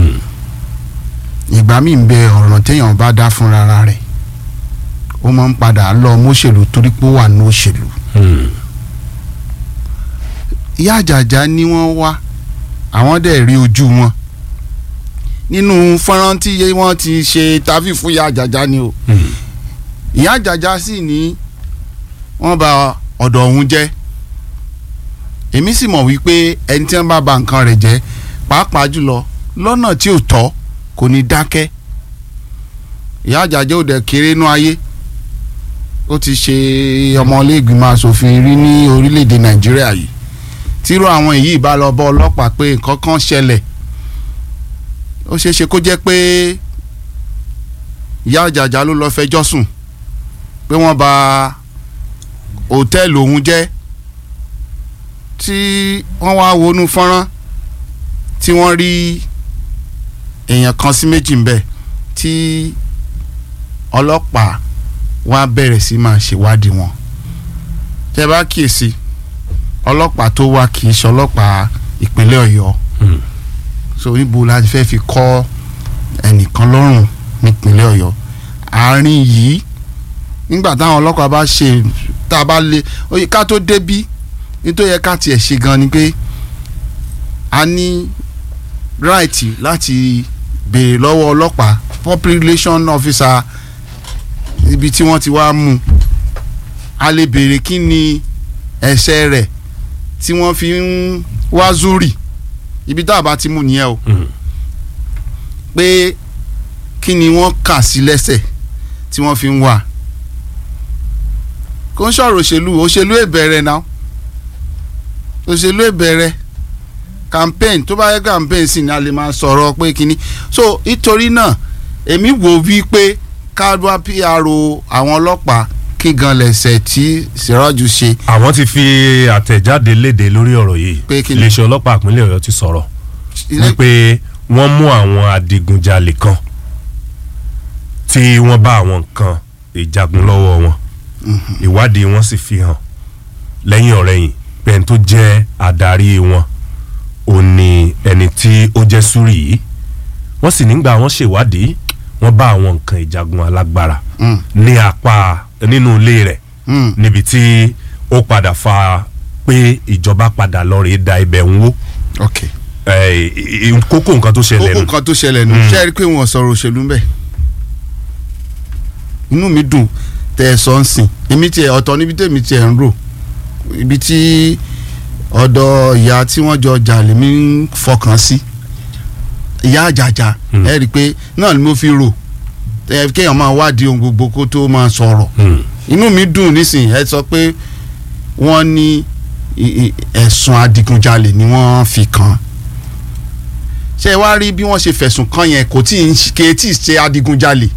ìgbà míì ń bẹ ọ̀ràn téèyàn bá dá fúnra rẹ̀ ó máa ń padà lọ mọ́ṣèlú torí pé ó wà ní òṣèlú ìyá àjàjà ni wọ́n wá àwọn dẹ̀ rí ojú wọn nínú fọ́nrán tí wọ́n ti ṣe tàbí fún ìyá àjàjà ni o ìyá àjàjà sì ní wọ́n bà ọ̀dọ̀ òun jẹ́ èmi sì mọ̀ wípé ẹni tí wọ́n bá bà nǹkan rẹ̀ jẹ́ pàápàá jùlọ lọ́nà tí ò tọ́ kò ní dákẹ́ ìyá àjàjà ò dẹ̀ kéré nú ayé ó ti ṣe ọmọlẹ́gbìmọ̀ asòfin rí ní orílẹ̀-èdè nàìjíríà yìí tírú àwọn èyí bá lọ bọ́ ọlọ́pàá pé nǹkan kan ṣẹlẹ̀ ó ṣeé ṣe kó jẹ́ pé ìyá àjàjà ló lọ́ọ́ fẹjọ́ sùn pé wọ́n bà hòtẹ́ẹ̀lì òun jẹ́ tí wọ́n wá wọnú fọ́nrán tí wọ́n rí èèyàn kan sí méjì ń bẹ̀ tí ọlọ́pàá wá bẹ̀rẹ̀ sí máa ṣèwádìí wọn tẹ́ bá kíyèsí ọlọ́pàá tó wá kì í ṣe ọlọ́pàá ìpínlẹ̀ ọ̀yọ́ so níbo la fẹ́ fi kọ́ ẹnìkan lọ́rùn nípínlẹ̀ ọ̀yọ́ àárín yìí nígbà táwọn ọlọ́pàá bá ṣe tá a bá lé oye ká tó débí nítorí yẹ ká tiẹ̀ ṣe gan ni pé a ní right láti béèrè lọ́wọ́ ọlọ́pàá public relation officer ibi tí wọ́n ti wá mú a lè béèrè kí ni ẹ̀ṣẹ̀ rẹ̀ tí wọ́n fi ń wá zúrì ibi tá a bá ti mú nìyẹn o pé kí ni wọ́n kà sí lẹ́sẹ̀ tí wọ́n fi ń wà kò ń sọ̀rọ̀ òṣèlú òṣèlú ìbẹ̀rẹ̀ náà òṣèlú ìbẹ̀rẹ̀ campaign tó bá yẹ campaign sì ni a lè máa sọ̀rọ̀ pé kínní so nítorí náà èmi wò wí pé káàdùá PRO àwọn ọlọ́pàá kí gan lẹ̀sẹ̀ tí Siraju ṣe àwọn ti fi àtẹ̀jáde léde lórí ọ̀rọ̀ yìí Pé kí ni? iléeṣẹ́ ọlọ́pàá ìpínlẹ̀ ọ̀yọ́ ti sọ̀rọ̀ wípé wọ́n mú àwọn adigunjalè kan tí wọ́n bá àwọn nǹkan ìjagun lọ́wọ́ wọn ìwádìí wọn sì fi hàn lẹ́yìn ọ̀rẹ́yìn pé ẹni tó jẹ́ adarí wọn ò ní ẹni tí ó jẹ́ súrì yìí wọ́n sì nígbà wọ́n ṣèwádìí wọ́n bá àwọn nǹkan ìjagun alágbára Mm. ní apá nínú ilé rẹ̀ Mm. níbi tí ó padà fa pé ìjọba padà lọ rèé da ibẹ̀ ń wó ok Eh, i- i- kókó nǹkan tó ṣẹlẹ̀ kókó nù. nǹkan tó ṣẹlẹ̀ nù ṣe é rí i pé wọ́n sọ̀rọ̀ òṣèlú ń bẹ̀ inú mi dùn tẹ́ ẹ sọ ń sìn èmi tiẹ̀ ọ̀tọ̀ níbi tèmi tiẹ̀ ń rò ibi tí ọ̀dọ̀ ìyá tí wọ́n jọ jà lèmi ń fọkàn sí ìyá àjàjà Hmm. ẹ rí i pé náà ni mo fi rò ẹ kéèyàn máa wádìí ohun gbogbo kó tó máa sọ̀rọ̀ Hmm. inú mi dùn nísìnyí ẹ sọ pé wọ́n ní i- i- ẹ̀sùn adigunjalè ni wọ́n fi kàn án ṣé ẹ wá rí bí wọ́n ṣe fẹ̀sùn kàn yẹn kò tí ì ń ṣe- kè tí ì ṣe adigunjalè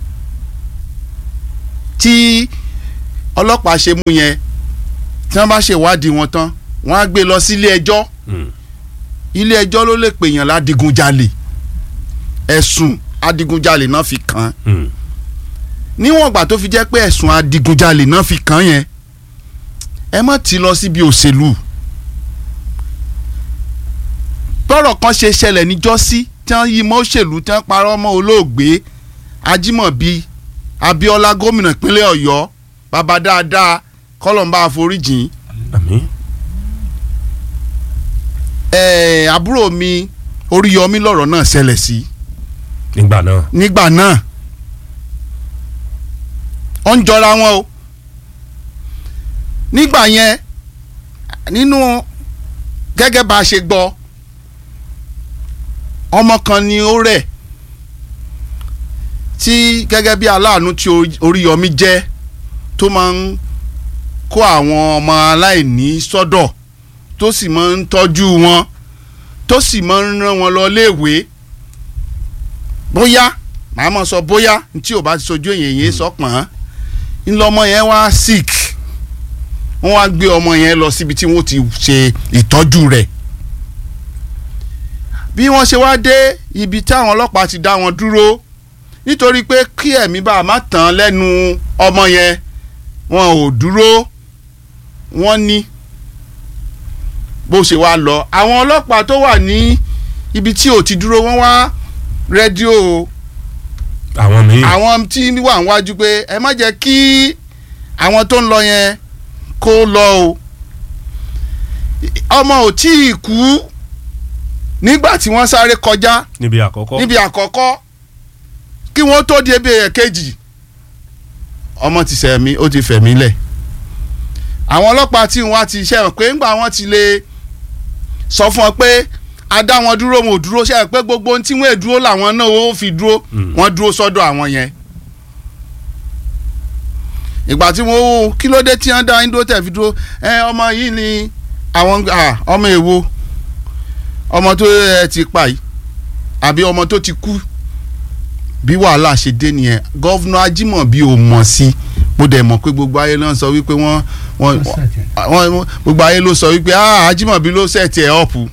tí ọlọ́pàá ṣe mú yẹn tí wọ́n bá ṣèwádìí wọn tán wọ́n á gbé lọ sí ilé ẹjọ́ Hmm. ilé ẹjọ́ ló lè pèèyàn ládìgunjalè ẹ̀sùn adigunjalè náà fi kàn án Hmm. níwọ̀n ìgbà tó fi jẹ́ pé ẹ̀sùn adigunjalè náà fi kàn án yẹn ẹ má ti lọ síbi òṣèlú bọ́rọ̀ kan ṣe ṣẹlẹ̀ níjọ́sí tí wọ́n yí mọ́ òṣèlú tí wọ́n parọ́ mọ́ olóògbé Ajímọ̀bí Abíọ́lá gómìnà ìpínlẹ̀ Ọ̀yọ́ bàbá dáadáa kọ́lọ́mbà àforíjìn àmín. ẹ̀ẹ́ àbúrò mi Oríyọmí lọ̀rọ̀ náà ṣẹlẹ̀ sí nígbà náà. nígbà náà ó ń jọra wọn o nígbà yẹn nínú gẹ́gẹ́ bá a ṣe gbọ́ ọmọ kan ni ó rẹ̀ tí gẹ́gẹ́ bí aláàánú tí Orí- Oríyọmí jẹ́ tó máa ń kó àwọn ọmọ aláìní sọ́dọ̀ tó sì máa ń tọ́jú wọn tó sì máa ń rán wọn lọ léèwé bóyá màá mọ̀ sọ bóyá tí ò bá ti sojú èyàn yẹn sọpọ̀n ńlọmọ yẹn wá sick wọ́n wá gbé ọmọ yẹn lọ síbi tí wọ́n ti ṣe ìtọ́jú rẹ̀ bí wọ́n ṣe wá dé ibi táwọn ọlọ́pàá ti dá wọn dúró nítorí pé kí ẹ̀mí bá a má tán lẹ́nu ọmọ yẹn wọn ò dúró wọ́n ní bó ṣe wá lọ àwọn ọlọ́pàá tó wà ní ibi tí ò ti dúró wọ́n wá rédíò àwọn míì. àwọn tí wà níwájú pé ẹ má jẹ́ kí àwọn tó ń lọ yẹn kó lọ o ọmọ ò tí ì kú nígbà tí wọ́n sáré kọjá níbi àkọ́kọ́. níbi àkọ́kọ́ kí wọ́n tó di ebi ẹ̀kejì ọmọ ti sẹ̀mí ó ti fẹ̀mí lẹ̀ àwọn ọlọ́pàá tí wọ́n á ti ṣẹ̀wọ̀n pé ńgbà wọ́n ti lè sọ fún ọ pé a dá wọn dúró wọn ò dúró ṣẹ̀wọ̀n pé gbogbo ohun tí wọ́n è dúró làwọn náà ó fi dúró Mm. wọ́n dúró sọ́dọ̀ àwọn yẹn ìgbà tí wọ́n wò kí ló dé tí wọ́n dá yín dúró tẹ̀ fi dúró ẹ ọmọ yìí ni àwọn ah, ọmọ èwo ọmọ tó ẹ ti pa yìí àbí ọmọ tó ti kú bí wàhálà ṣe dé nìyẹn gọ́vnà Ajímọ̀bí ò mọ̀ sí mo dẹ̀ mọ̀ pé gbogbo ayé náà sọ wípé wọ́n wọ́n wọ́n gbogbo ayé ló sọ wípé ah Ajímọ̀bí ló sẹ̀tì ẹ̀ ọ̀pù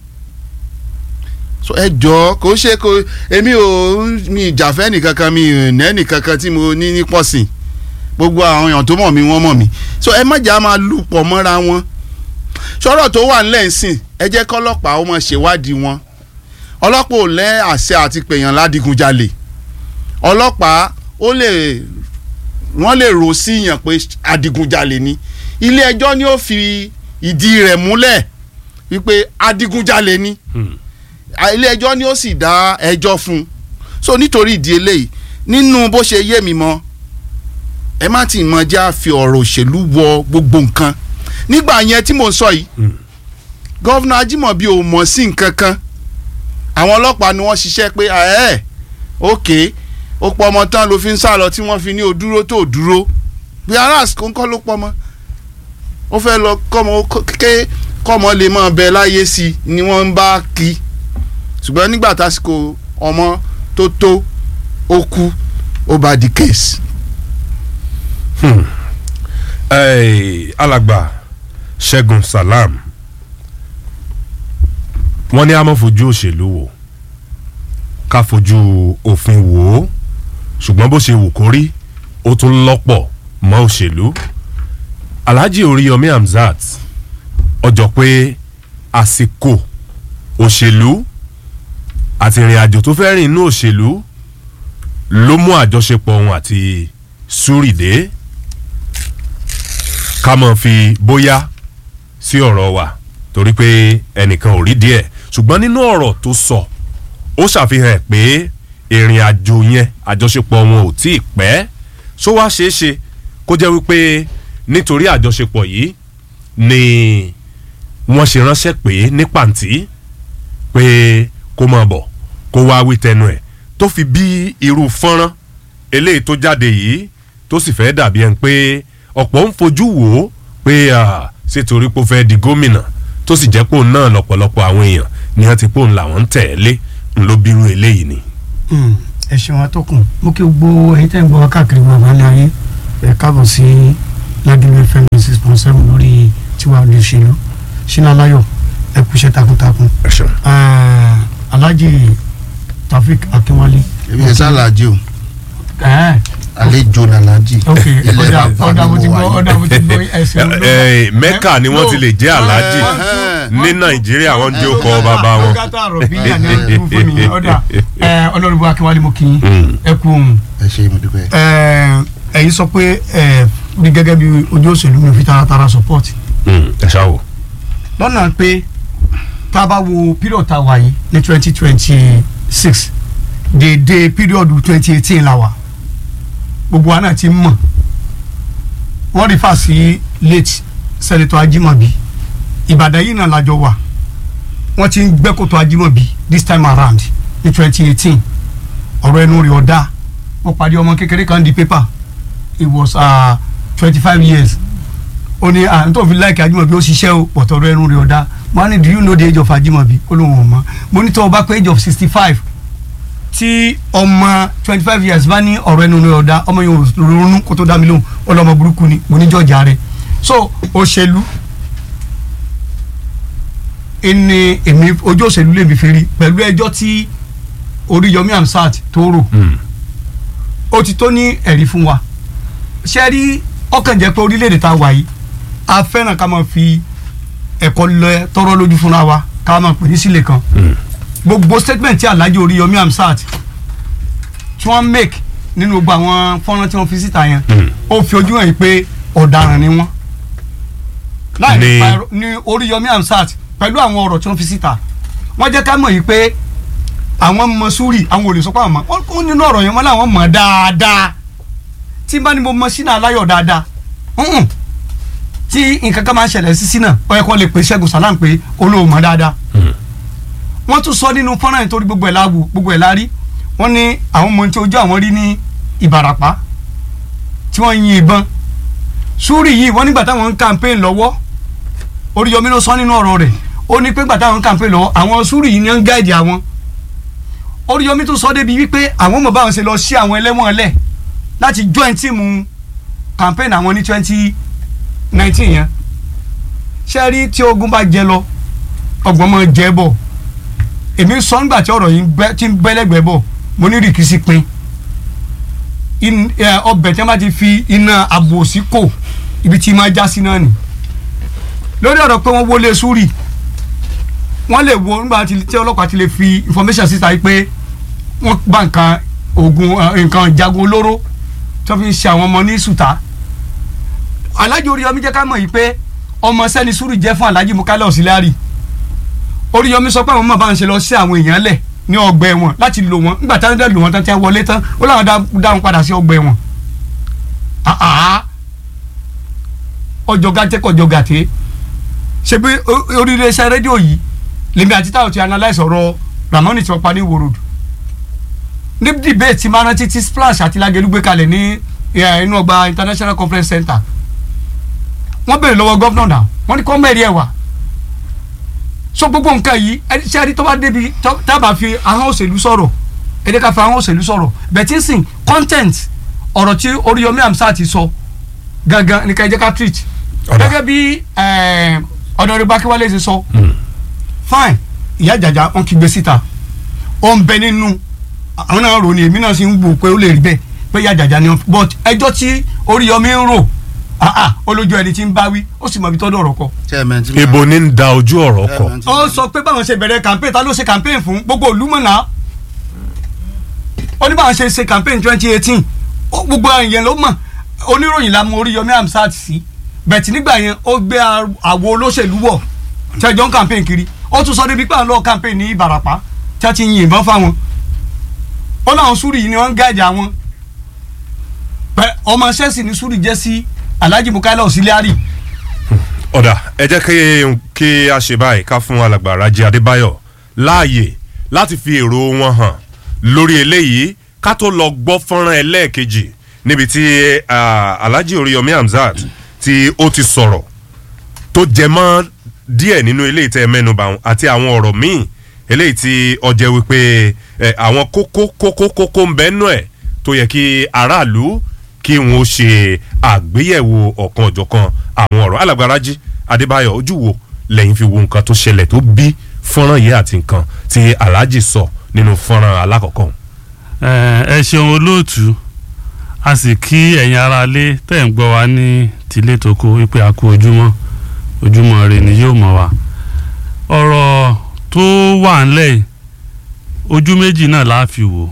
so ẹ jọ kò ṣe kò èmi ò mi ìjàfẹ́ nìkankan mi ò nẹ́ nìkankan tí mo ní ní pọ̀sìn gbogbo àwọn èèyàn tó mọ̀ mí wọ́n mọ̀ mí so ẹ má jà máa lù pọ̀ mọ́ra wọn sọ̀rọ̀ tó wà nílẹ̀ ń sìn ẹ jẹ́ kọ́lọ́pàá ó máa ṣèwádìí wọn ọlọ́pàá ò lẹ́ àṣẹ àti pèèyàn ládìgunjalè ọlọ́pàá ó lè wọ́n lè rò sí yàn pé adigunjalè ni ilé ẹjọ́ ni ó fi ìdí rẹ̀ múlẹ̀ wípé adigunjalè ni Hmm. ilé ẹjọ́ ni ó sì dá ẹjọ́ fún un so nítorí ìdí eléyìí nínú bó ṣe yé mi mọ́ ẹ má ti mọ já fi ọ̀rọ̀ òṣèlú wọ gbogbo nǹkan nígbà yẹn tí mò ń sọ yìí Hmm. gọ́vnà Ajímọ̀bí ò mọ̀ sí nǹkan kan àwọn ọlọ́pàá ni wọ́n ṣiṣẹ́ pé ẹ̀ ok ó pọ̀ ọmọ tán ló fi ń sá lọ tí wọ́n fi ní o dúró tó o dúró bí aras kò ń kọ́ ló pọ̀ ọmọ ó fẹ́ lọ kọ́mọ ké kọ́mọ lè máa bẹ láyé sí i ni wọ́n ń bá kí ṣùgbọ́n nígbà tásìkò ọmọ tó tó ó kú ó bá di case. Ẹ́ẹ̀, alàgbà ṣẹ́gun salam wọ́n ní a máa fojú òṣèlú wò ká fojú òfin wò ó ṣùgbọ́n bó ṣe wù kó rí ó tún lọ́pọ̀ mọ́ òṣèlú alhaji oríyọmí hamzat ọjọ́ pé àsìkò òṣèlú àti ìrìn àjò tó fẹ́ rìn inú òṣèlú ló mú àjọṣepọ̀ òun àti súrìdé ká mọ̀ fi bóyá sí ọ̀rọ̀ wa torí pé ẹnìkan ò rí díẹ̀ ṣùgbọ́n nínú ọ̀rọ̀ tó sọ ó ṣàfihàn pé ìrìn àjò yẹn àjọṣepọ̀ wọn ò tí ì pẹ́ ṣó wá ṣeé ṣe kó jẹ́ wípé nítorí àjọṣepọ̀ yìí ni wọ́n ṣe ránṣẹ́ pé ní pàǹtí pé kó máa bọ̀ kó wá wí tẹnu ẹ̀ tó fi bí irú fọ́nrán eléyìí tó jáde yìí tó sì fẹ́ dàbí ẹni pé ọ̀pọ̀ ń fojú wò ó pé ṣé torí pé ó fẹ́ di gómìnà tó sì jẹ́ pé òun náà lọ́pọ̀lọpọ̀ àwọn èèyàn ni wọ́n ti pé òun làwọn ń tẹ̀lé ń ló bírú eléyìí ni. ẹ ṣeun atọ́kùn mo kí gbogbo ẹ̀yin tẹ́ ń gbọ́ wá káàkiri wọn àbálẹ̀ ayé ẹ káàbọ̀ sí ládùúgbò fm six point seven lórí tiwa olùṣèlú sínú aláyọ̀ ẹ kú iṣẹ́ takuntakun ẹ ṣeun. Eh, alhaji taofik akínwálé. èmi ẹ̀ sálàájì o ẹ àlejò làlájì ok ilẹ̀ ọ̀dà bàbá ọ̀dà mo mi ti mo gbọ́ wà ọ̀dà mo ti gbọ́ ẹ̀sìn Ẹ- ẹ, mẹ́kà ni wọ́n ti lè jẹ́ aláàjì Ẹ̀hẹ́n. ní nàìjíríà wọ́n jẹ́ ọkọ̀ bàbá wọn. ọ̀gá àrọ̀ bí ìyá ni wọ́n ti fún mi ọ̀dà ọlọ́run akínwálé mo kì í Mm. ẹ kú ohun ẹ ṣe mo dúpẹ́. ẹ ẹ̀yin sọ pé ẹ rí gẹ́gẹ́ bí ojú òṣèlú mi fi taratara support Mm, ẹ ṣáà wò. lọ́nà pé tá a bá wo period tá a wà yìí ní twenty twenty six dédé period twenty eighteen la wà gbogbo wa náà ti ń mọ̀ wọ́n rí fà sí late senator Ajimobi Ìbàdàn yìí náà lájọ wà wọ́n ti ń gbẹ́kòtò Ajimobi this time around ní twenty eighteen ọ̀rọ̀ ẹnu rẹ̀ ọ̀dà wọ́n pàdé ọmọ kékeré kan di paper it was twenty five years ó ní à ń tó fi láìka Ajimobi ó ṣiṣẹ́ o pọ̀tọ́ ọ̀rọ̀ ẹnu rẹ̀ ọ̀dà mo á ní do you know the age of Ajimobi ó lóun ò mọ̀ mo ní tó o bá pé age of sixty five tí ọmọ twenty five years bá ní ọ̀rọ̀ ẹnu rẹ̀ ọ̀dà ọmọ yẹn ò ronú kó tó dá mi lóhùn ọlọ́mọ burúkú ni mo ní jọ̀jà rẹ̀ so òṣèlú ẹni èmi ojú òṣèlú lèmi fi rí pẹ̀lú ẹjọ́ tí Oríyọmí Hamzat tó rò Mm. ó ti tó ní ẹ̀rí fún wa ṣe rí ọkàn jẹ́ pé orílẹ̀-èdè tá a wà yìí a fẹ́ràn ká máa fi ẹ̀kọ́ lọ tọrọ lójú fúnra wa ká máa pè ní sílẹ̀ kan Mm. gbogbo statement tí Alhaji Oríyọmí Hamzat tí wọ́n make nínú gbogbo àwọn fọ́nrán tí wọ́n fi síta yẹn Mm. ó fi ojú hàn yìí pé ọ̀daràn ni wọ́n láì Ní- nípa ẹ̀rọ- ní Oríyọmí Hamzat pẹ̀lú àwọn ọ̀rọ̀ tí wọ́n fi síta wọ́n jẹ́ ká mọ̀ yìí pé àwọn mọ súrì àwọn ò lè sọ pé àwọn mọ wọn kún nínú ọ̀rọ̀ yẹn wọn làwọn mọ̀ dáadáa tí bá ní mo mọ sínú aláyọ̀ dáadáa hùn tí nǹkan kan máa ń ṣẹlẹ̀ sí sínú ó yẹ kó lè pè Ṣẹ́gun Sàlámù pé olóò mọ̀ dáadáa Mm. wọ́n tún sọ nínú fọ́nrán yẹn torí gbogbo ẹ̀ láàbù gbogbo ẹ̀ lárí wọ́n ní àwọn ọmọ tí ojú àwọn rí ní Ìbàràpá tí wọ́n yin ìbọn súrì yìí wọ́n nígbà táwọn ń campaign lọ́wọ́ Oríyọmí ló sọ nínú ọ̀rọ̀ rẹ̀ ó ní pé gbà táwọn ń campaign lọ́wọ́ àwọn súrì yìí ni wọ́n ń gáìdì àwọn Oríyọmí tó sọ débi wípé àwọn ọmọ báwọn ṣe lọ sí àwọn ẹlẹ́wọ̀n lẹ̀ láti join tíìmù campaign àwọn ní twenty nineteen yẹn ṣe rí tí ogun bá jẹ lọ ọgbọ́n máa jẹ bọ̀ èmi sọ nígbà tí ọ̀rọ̀ yìí ń bẹ- tí ń bẹ́lẹ́gbẹ̀ẹ́ bọ̀ mo ní rìkísí pin In- ẹ, ọbẹ̀ tí wọ́n bá ti fi iná àbòsí kò ibi tí máa já sí náà nì lórí ọ̀rọ̀ pé wọ́n wọlé súrì wọ́n lè wo nígbà tí tí ọlọ́pàá ti lè fi information síta yìí pé wọ́n bá nǹkan oògùn ẹ, nǹkan jagun olóró tó fi ń ṣe àwọn ọmọ ní sùtá Alhaji Oríyọmí jẹ́ ká mọ̀ yìí pé ọmọ sẹ́ni súrì jẹ́ fún Alhaji Mukala Auxiliary Oríyọmí sọ pé àwọn máa bá ń ṣe lọ sí àwọn èèyàn lẹ̀ ní ọgbà ẹ̀wọ̀n láti lò wọ́n nígbà táwọn dẹ̀ lò wọ́n tán tí wọ́n wọlé tán ó láwọn dá- dá wọn padà sí ọgbà ẹ̀wọ̀n àhà ọjọ́ gàtẹ́ kọjọ́ gàtẹ́ ṣe bí o- oríire iṣẹ́ rédíò yìí lèmi àti táwọn ti analyse ọ̀rọ̀ Ramoni tí wọ́n pa ní Ìwó Road ní debate tí máa rántí tí splash àti lagelu gbé kalẹ̀ ní eh, inú ọgbà international conference center wọ́n béèrè lọ́wọ́ gọ́vnọ̀ náà wọ́n ní kọ́ mẹ́rin ẹ̀ wá so gbogbo nǹkan yìí ẹni tí a rí tó bá débi tó- tá a bá fi ahọ́n òṣèlú sọ̀rọ̀ èdè ká fi ahọ́n òṣèlú sọ̀rọ̀ bẹ̀tí sìn content ọ̀rọ̀ tí Oríyọmí Hamzat ti sọ gangan ní ká ẹ jẹ́ ká treat Ọ̀dà. gẹ́gẹ́ bí ọ̀dọ̀rẹ́bá Akínwálé ti sọ fine ìyá àjàjà wọn kì í gbé síta ó ń bẹ nínú àwọn náà rò ní èmi náà sì ń wò pé ó lè rí bẹ́ẹ̀ pé ìyá àjàjà ni wọn but ẹjọ́ tí Oríyọmí ń rò ah ah olójú ẹni tí ń bá wí ó sì mọ ibi tọ́dọ̀ ọ̀rọ̀ kọ chairman tí mo- ibo ní ń da ojú ọ̀rọ̀ kọ chairman tí mo- ó sọ pé báwọn ṣe bẹ̀rẹ̀ campaign ta ló ṣe campaign fún gbogbo olúmọ̀nà ó ní báwọn ṣe ṣe campaign twenty eighteen gbogbo èèyàn ló mọ̀ oníròyìn la mọ Oríyọmí Hamzat sí bẹ̀tì nígbà yẹn ó gbé àwo olóṣèlú wọ̀ tí ẹjọ́ ń campaign kiri ó tún sọ débi pé àwọn lọ́ọ́ campaign ní Ìbàràpá tí a ti yin ìbọn fáwọn ó láwọn súrì yìí ni wọ́n ń gáàjì àwọn pẹ ọmọ ṣẹ́sì ní súrì jẹ́ sí Alhaji Mukaila Auxiliary ọ̀dà ẹ jẹ́ kí kí a ṣe báyìí ká fún alàgbà Rájí Adébáyọ̀ láàyè láti fi èrò wọn hàn lórí eléyìí ká tó lọ gbọ́ fọ́nrán ẹlẹ́ẹ̀kejì níbi tí ah, Alhaji Oríyọmí Hamzat tí ó ti sọ̀rọ̀ tó jẹ mọ́ díẹ̀ nínú eléyìí tẹ́ ẹ mẹ́nuba ọ̀hún àti àwọn ọ̀rọ̀ míì eléyìí tí ọjẹ́ wípé ẹ, àwọn kókó kókó kókó ń bẹ nú ẹ̀ tó yẹ kí aráàlú kí wọn ó ṣe àgbéyẹ̀wò ọ̀kan ọ̀jọ̀kan àwọn ọ̀rọ̀ alàgbà Rájí Adébáyọ̀ ojú wo lẹ́yìn fi wo nǹkan tó ṣẹlẹ̀ tó bí fọ́nrán yìí àti nǹkan tí Alhaji sọ nínú fọ́nrán alákọ̀ọ́kọ́ ọ̀hún. ẹ ẹ ṣeun olóòtú a sì kí ẹ̀yin aráalé tẹ̀ ń gbọ́ wa ní tilé toko wípé a kú ojúmọ́ ojúmọ́ rẹ ni yóò mọ̀ wá ọ̀rọ̀ tó wà ńlẹ̀ yìí, ojú méjì náà la fi wò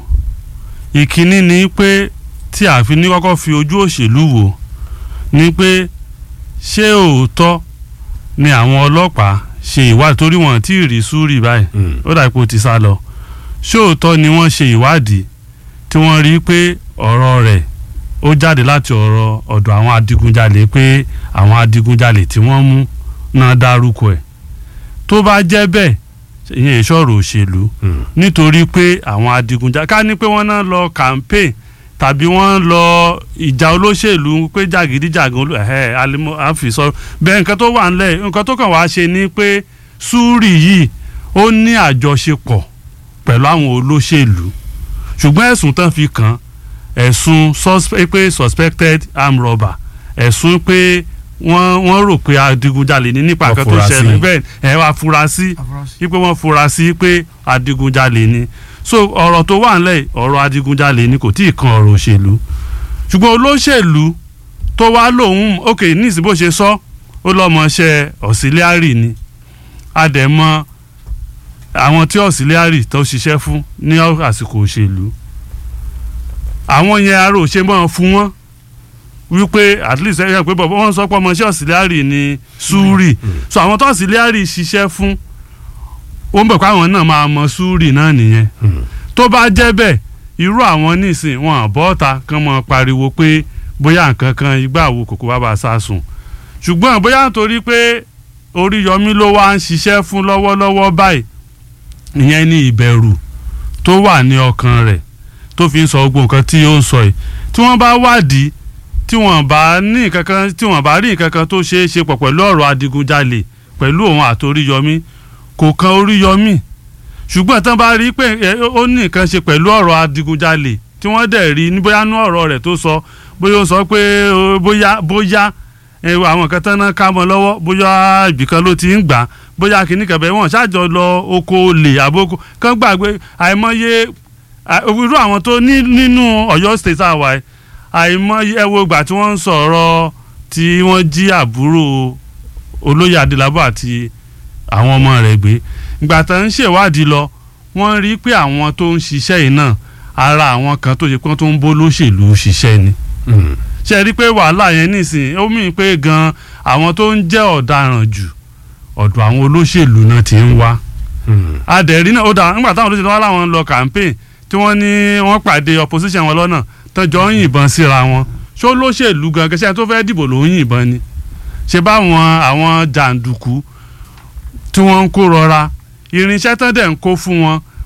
ìkíní ni pé tí a fi ní kọ́kọ́ fi ojú òṣèlú wò ni pé ṣé òótọ́ ni àwọn ọlọ́pàá ṣe ìwádìí torí wọn tí ì rí súrì báyìí ó dà pé ó ti sá lọ ṣóòótọ́ ni wọ́n ṣe ìwádìí tí wọ́n rí pé ọ̀rọ̀ rẹ̀ ó jáde láti ọ̀rọ̀ ọ̀dọ̀ àwọn adigunjalè pé àwọn adigunjalè tí wọ́n mú náà dárúkọ ẹ̀ tó bá jẹ́ bẹ́ẹ̀ ìyẹn ìṣòro òṣèlú nítorí pé àwọn adigunjalè ká ní pé wọ́n náà lọ campaign tàbí wọ́n lọ ìjà olóṣèlú pé jàgídíjàgan olú ẹ̀hẹ́ alimọ́ àfisọ bẹ́ẹ̀ nǹkan tó wà ńlẹ̀ nǹkan tó kàn wá ṣe ni pé súrì yìí ó ní àjọṣepọ̀ pẹ̀lú àwọn olóṣèlú ṣùgbọ́n ẹ̀sùn tán fi kàn ẹ̀sùn suspe- pé suspected armed robber ẹ̀sùn pé wọ́n wọ́n rò pé adigunjalè ní nípa Wọ́n nǹkan tó fura sí. ṣẹlẹ̀ bẹ́ẹ̀ ẹ̀ wá fura sí wípé wọ́n fura sí pé adigunjalè ni so ọ̀rọ̀ tó wà nílẹ̀ ọ̀rọ̀ adigunjalè ni kò tí ì kan ọ̀rọ̀ òṣèlú ṣùgbọ́n olóṣèlú tó wá lòun ok níìsín bó ṣe sọ ó lọ́mọṣẹ́ auxiliary ni adẹ̀mọ́ àwọn tí auxiliary tó ṣiṣẹ́ fún ní àsìkò òṣèlú àwọn yẹn aró ṣe mọ́ fún wọn wípé at least ẹ pé bọ̀bọ̀ wọ́n sọ pé ọmọọṣẹ́ auxiliary ni súrì so àwọn tó auxiliary ṣiṣẹ́ fún ó ń bẹ̀ pé àwọn náà máa mọ súrì náà nìyẹn tó bá jẹ́ bẹ́ẹ̀ irú àwọn nísìn wọn àbọ́ta kan mọ pariwo pé bóyá nǹkan kan igbá wo kòkó bàbá sásùn ṣùgbọ́n bóyá nítorí pé Oríyọmí ló wá ń ṣiṣẹ́ fún lọ́wọ́lọ́wọ́ báyìí ìyẹn ní ìbẹ̀rù tó wà ní ọkàn rẹ̀ tó fi ń sọ gbogbo nǹkan tí ó ń sọ yìí tí wọ́n bá wádìí tí wọ́n bá ní nǹkan kan tí wọ́n bá rí nǹkan kan tó ṣeé ṣe pọ̀ pẹ̀lú ọ̀rọ̀ adigunjalè pẹ̀lú òun àti Oríyọmí kò kan Oríyọmí ṣùgbọ́n tán bá rí pé ẹ, ó ní nǹkan ṣe pẹ̀lú ọ̀rọ̀ adigunjalè tí wọ́n dẹ̀ rí ní bóyá nú ọ̀rọ̀ rẹ̀ tó sọ bóyá ó sọ pé ó, bóyá bóyá ẹ, àwọn kan tán náà ká mọ́ lọ́wọ́ bóyá ibìkan ló ti ń gbà bóyá kìíní kan bẹ́ẹ̀ wọ́n ṣáàjọ lọ oko olè àbókò kán gbàgbé àìmọye à- irú àwọn tó ní nínú Ọ̀yọ́ state àwa ẹ̀ àìmọye ẹ wo ìgbà tí wọ́n ń sọ̀rọ̀ tí wọ́n jí àbúrò olóyè Adélabọ̀ àti àwọn ọmọ rẹ̀ gbé ìgbà tó ń ṣèwádìí lọ wọ́n rí pé àwọn tó ń ṣiṣẹ́ yìí náà ara àwọn kan tó ṣe pé wọ́n tó ń bó lóṣèlú ṣiṣẹ́ ni ṣe rí pé wàhálà yẹn nísìnyí ó mì pé gan àwọn tó ń jẹ́ ọ̀daràn jù ọ̀dọ̀ àwọn olóṣèlú náà ti ń wá adẹ̀rí náà ó dà nígbà táwọn olóṣèlú wá láwọn lọ campaign tí wọ́n ní wọ́n pàdé opposition wọn lọ́nà tọ́jọ́ ń yìnbọn síra wọn ṣó lóṣèlú gan kẹsàn-án tó fẹ́ dìbò ló ń yìnbọn ni ṣe báwọn àwọn jàǹdùkú tí wọ́n ń kó rọra irinṣẹ́ tán dẹ̀ ń kó fún wọn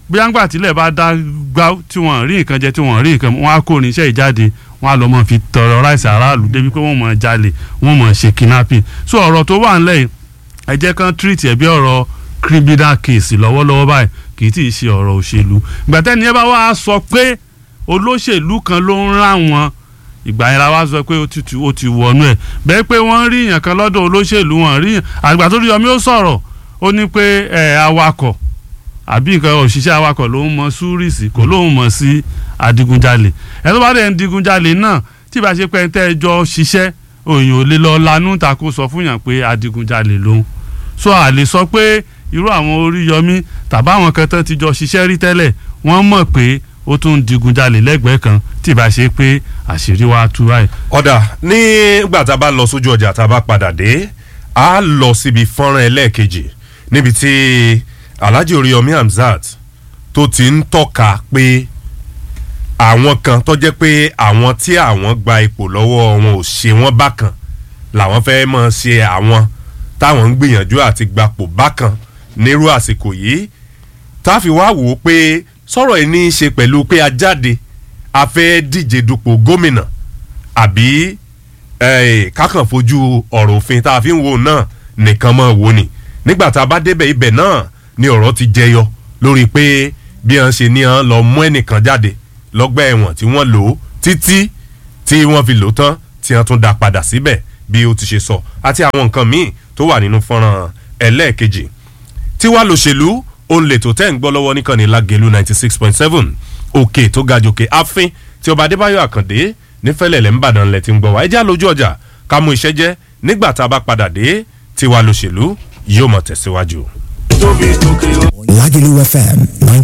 bóyá ńgbà tílẹ̀ bá dá gbá tí wọ́n rí nǹkan jẹ tí wọ́n rí nǹkan mu, wọ́n á kó oníṣẹ́ ìjáde wọ́n á lọ mọ̀ fi tọrọ ráìsì aráàlú débi pé wọ́n mọ̀ jalè wọ́n mọ̀ ṣe kidnapping so ọ̀rọ̀ tó wà ńlẹ̀ yìí ẹ jẹ́ kán treat ẹ̀ bí ọ̀rọ̀ criminal case lọ́wọ́lọ́wọ́ báyìí kì í tí ì ṣe ọ̀rọ̀ òṣèlú ìgbà tẹ́ni ẹ bá wá sọ pé olóṣèlú kan ló ń rán wọn ìgbà yẹn la wá sọ pé ó ti tu- ó ti wọnú ẹ̀ bẹ́ẹ̀ pé wọ́n rí èèyàn kan lọ́dọ̀ olóṣèlú wọn rí èèyàn àgbà tó rí yọmí ó sọ̀rọ̀ ó ní pé ẹ awakọ̀ àbí nǹkan òṣìṣẹ́ awakọ̀ ló ń mọ súrìsì kò lóun mọ̀ sí adigunjalè ẹ tó bá dẹ̀ ń digunjalè náà tí ìbá ṣe pé ẹ tẹ́ ẹ jọ ṣiṣẹ́ òyìn ò lè lọ lanú ta kó sọ fún yàn pé adigunjalè lòun so a lè sọ pé irú àwọn Oríyọmí tàbí àwọn kan tán ti jọ ṣiṣẹ́ rí tẹ́lẹ̀ wọ́n mọ̀ pé ó tún ń digunjalè lẹ́gbẹ̀ẹ́ kan tí ìbá ṣe pé àṣírí wa tú báyìí. ọ̀dà nígbà tá a bá lọ sójú ọjà tá a bá padà dé a lọ síbi fọ́nrán ẹlẹ́ẹ̀kejì níbi tí Alhaji Oríyọmí Hamzat tó ti ń tọ́ka pé àwọn kan tó jẹ́ pé àwọn tí àwọn gba ipò lọ́wọ́ wọn ò ṣe wọ́n bákan làwọn fẹ́ mọ̀ ṣe àwọn táwọn ń gbìyànjú àti gbapò bákan nírú àsìkò yìí tá a fi wá wò ó pé sọ̀rọ̀ yìí ní í ṣe pẹ̀lú pé a jáde a fẹ́ díje dupò gómìnà àbí eh, kákan fojú ọ̀rọ̀ òfin tá a fi ń wo náà nìkan mọ́ wo ni nígbà tá a bá débẹ̀ ibẹ̀ náà ni ọ̀rọ̀ ti jẹyọ lórí pé bí wọ́n ṣe ní wọ́n lọ mú ẹnìkan jáde lọ́gbà ẹ̀wọ̀n tí wọ́n lò ó títí tí wọ́n fi lò ó tán tí wọ́n tún dá padà síbẹ̀ bí ó ti ṣe sọ àti àwọn nǹkan míì tó wà nínú fọ́nrán ẹlẹ́ẹ̀kejì tí wàá lòṣèlú òun lè tó tẹ́ ń gbọ́ lọ́wọ́ níkànnì lágẹ̀lú ninety six point seven òkè tó ga jòkè àfin tí ọba adébáyọ̀ àkàndé nífẹ̀lẹ̀lẹ̀ ń bàdàn lẹ̀ tí ń gbọ́ wá ẹjẹ́ àlójú ọjà ká mú iṣẹ́ jẹ́ nígbà tá a bá padà dé tí wàá lòṣèlú yóò mọ̀ tẹ̀síwájú. tóbi tókè ó. Lagelu FM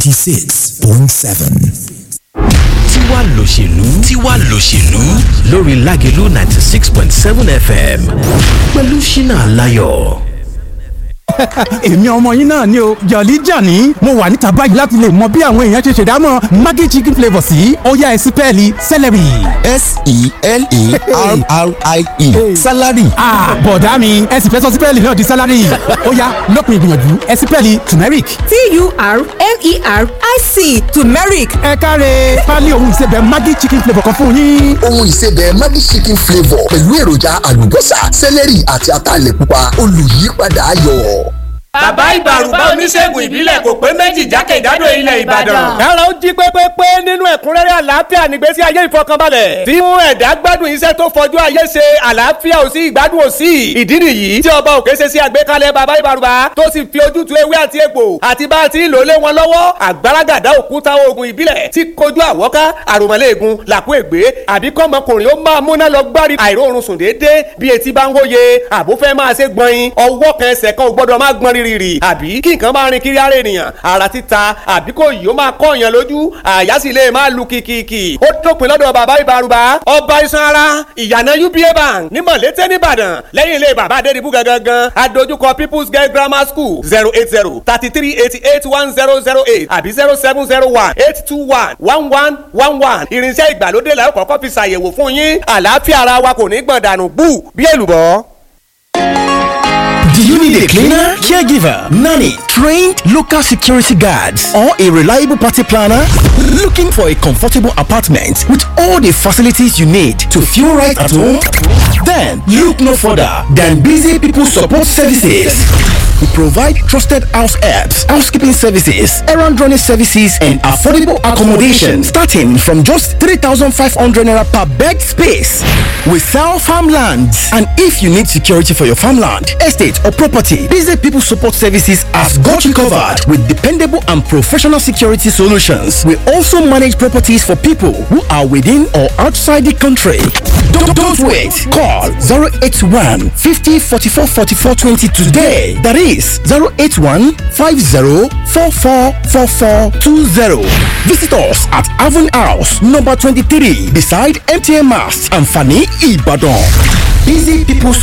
96.7. tiwa lòṣèlú tiwa lòṣèlú lórí Lágelú ninety six point seven fm pẹ̀lú ṣínà aláyọ̀. èmi ọmọ yín náà ni o jọ̀lí jàní mo wà níta báyìí láti lè mọ bí àwọn èèyàn ṣe ṣèdámọ̀ maggi chicken flavour sí ọ̀yá ẹ̀sìpẹ́ẹ̀lì celery. S-E-L-E-R-R-I-E. Salary. Ah, bọ̀dá mi ẹ sì fẹ́ sọ sípẹ́ẹ̀lì náà di sálárì ọ̀yá lópin ìgbìyànjú ẹ̀sìpẹ́ẹ̀lì turmeric. T-U-R-M-E-R-I-C turmeric ẹ káre pálí ohun ìsebẹ̀ maggi chicken flavour kan fún yín. Ohun ìsebẹ̀ Maggi chicken flavour pẹ̀lú èròjà àlùbọ́sà, sẹ́lẹ̀rì àti ataalẹ̀ pupa olùyípadà ayọ̀. bàbá ìbàrùbá oníṣègùn ìbílẹ̀ kò pé méjì jákèjádò ilẹ̀ ìbàdàn. Ẹ̀rọ ń jí pépépé nínú ẹ̀kúnrẹ́rẹ́ àlàáfíà nígbésí ayé ìfọkànbalẹ̀. Tí mú ẹ̀dá gbádùn iṣẹ́ tó fọjú ayé ṣe àlàáfíà ò sí ìgbádùn ò sí. Ìdí nìyí tí ọba òkè ṣe sí àgbékalẹ̀ bàbá ìbàrùbá tó sì fi ojútùú ewé àti egbò àti bá a ti ń lò lé wọn lọ́wọ́. Àgbáragàdá òkúta oògùn ìbílẹ̀ tí kojú àwọ́ká àròmọ̀lẹ́ẹ̀gùn làkú ègbé àbí kọ́mọkùnrin ó máa múná lọ gbárí àìróorun sùn déédéé bí etí bá ń hóye àbó fẹ́ máa ṣe gbọ̀nyin ọwọ́ kan ẹsẹ̀ kan ò gbọ́dọ̀ máa gbọ́n rírì àbí kí nǹkan máa rin kiri ara ènìyàn ara títa àbí kò yìí ó máa kọ́ èèyàn lójú àyà sì lè máa lu kìkìkì ó dópin lọ́dọ̀ bàbá ìbárùbá ọba iṣan ara ìyànà uba bank ní mọ̀lété nìbàdàn lẹ́yìn ilé bàbá adédìbú gangan adójúkọ people's girl grammar school zero eight zero thirty three eighty eight one zero zero eight àbí zero seven zero one eight two one one one one one irinṣẹ́ ìgbàlódé la ó kọ́kọ́ fi ṣàyẹ̀wò fún yín àlàáfíà ara wa kò ní gbọ̀n dànù bú bí èlùbọ́. Do you need a cleaner, caregiver, nanny, trained local security guards, or a reliable party planner? Looking for a comfortable apartment with all the facilities you need to feel right at home? Then look no further than Busy People Support Services. We provide trusted house helps, housekeeping services, errand running services, and affordable accommodation starting from just 3,500 naira per bed space. We sell farmlands, and if you need security for your farmland, estate, or property, Busy People Support Services has got you covered with dependable and professional security solutions. We also manage properties for people who are within or outside the country. Don't, don't wait. Call 081 50 44 44 20 today. That is 081 50 44 44 20. Visit us at Avon House, number 23, beside MTN Mast and Fanny Ibadan. Busy People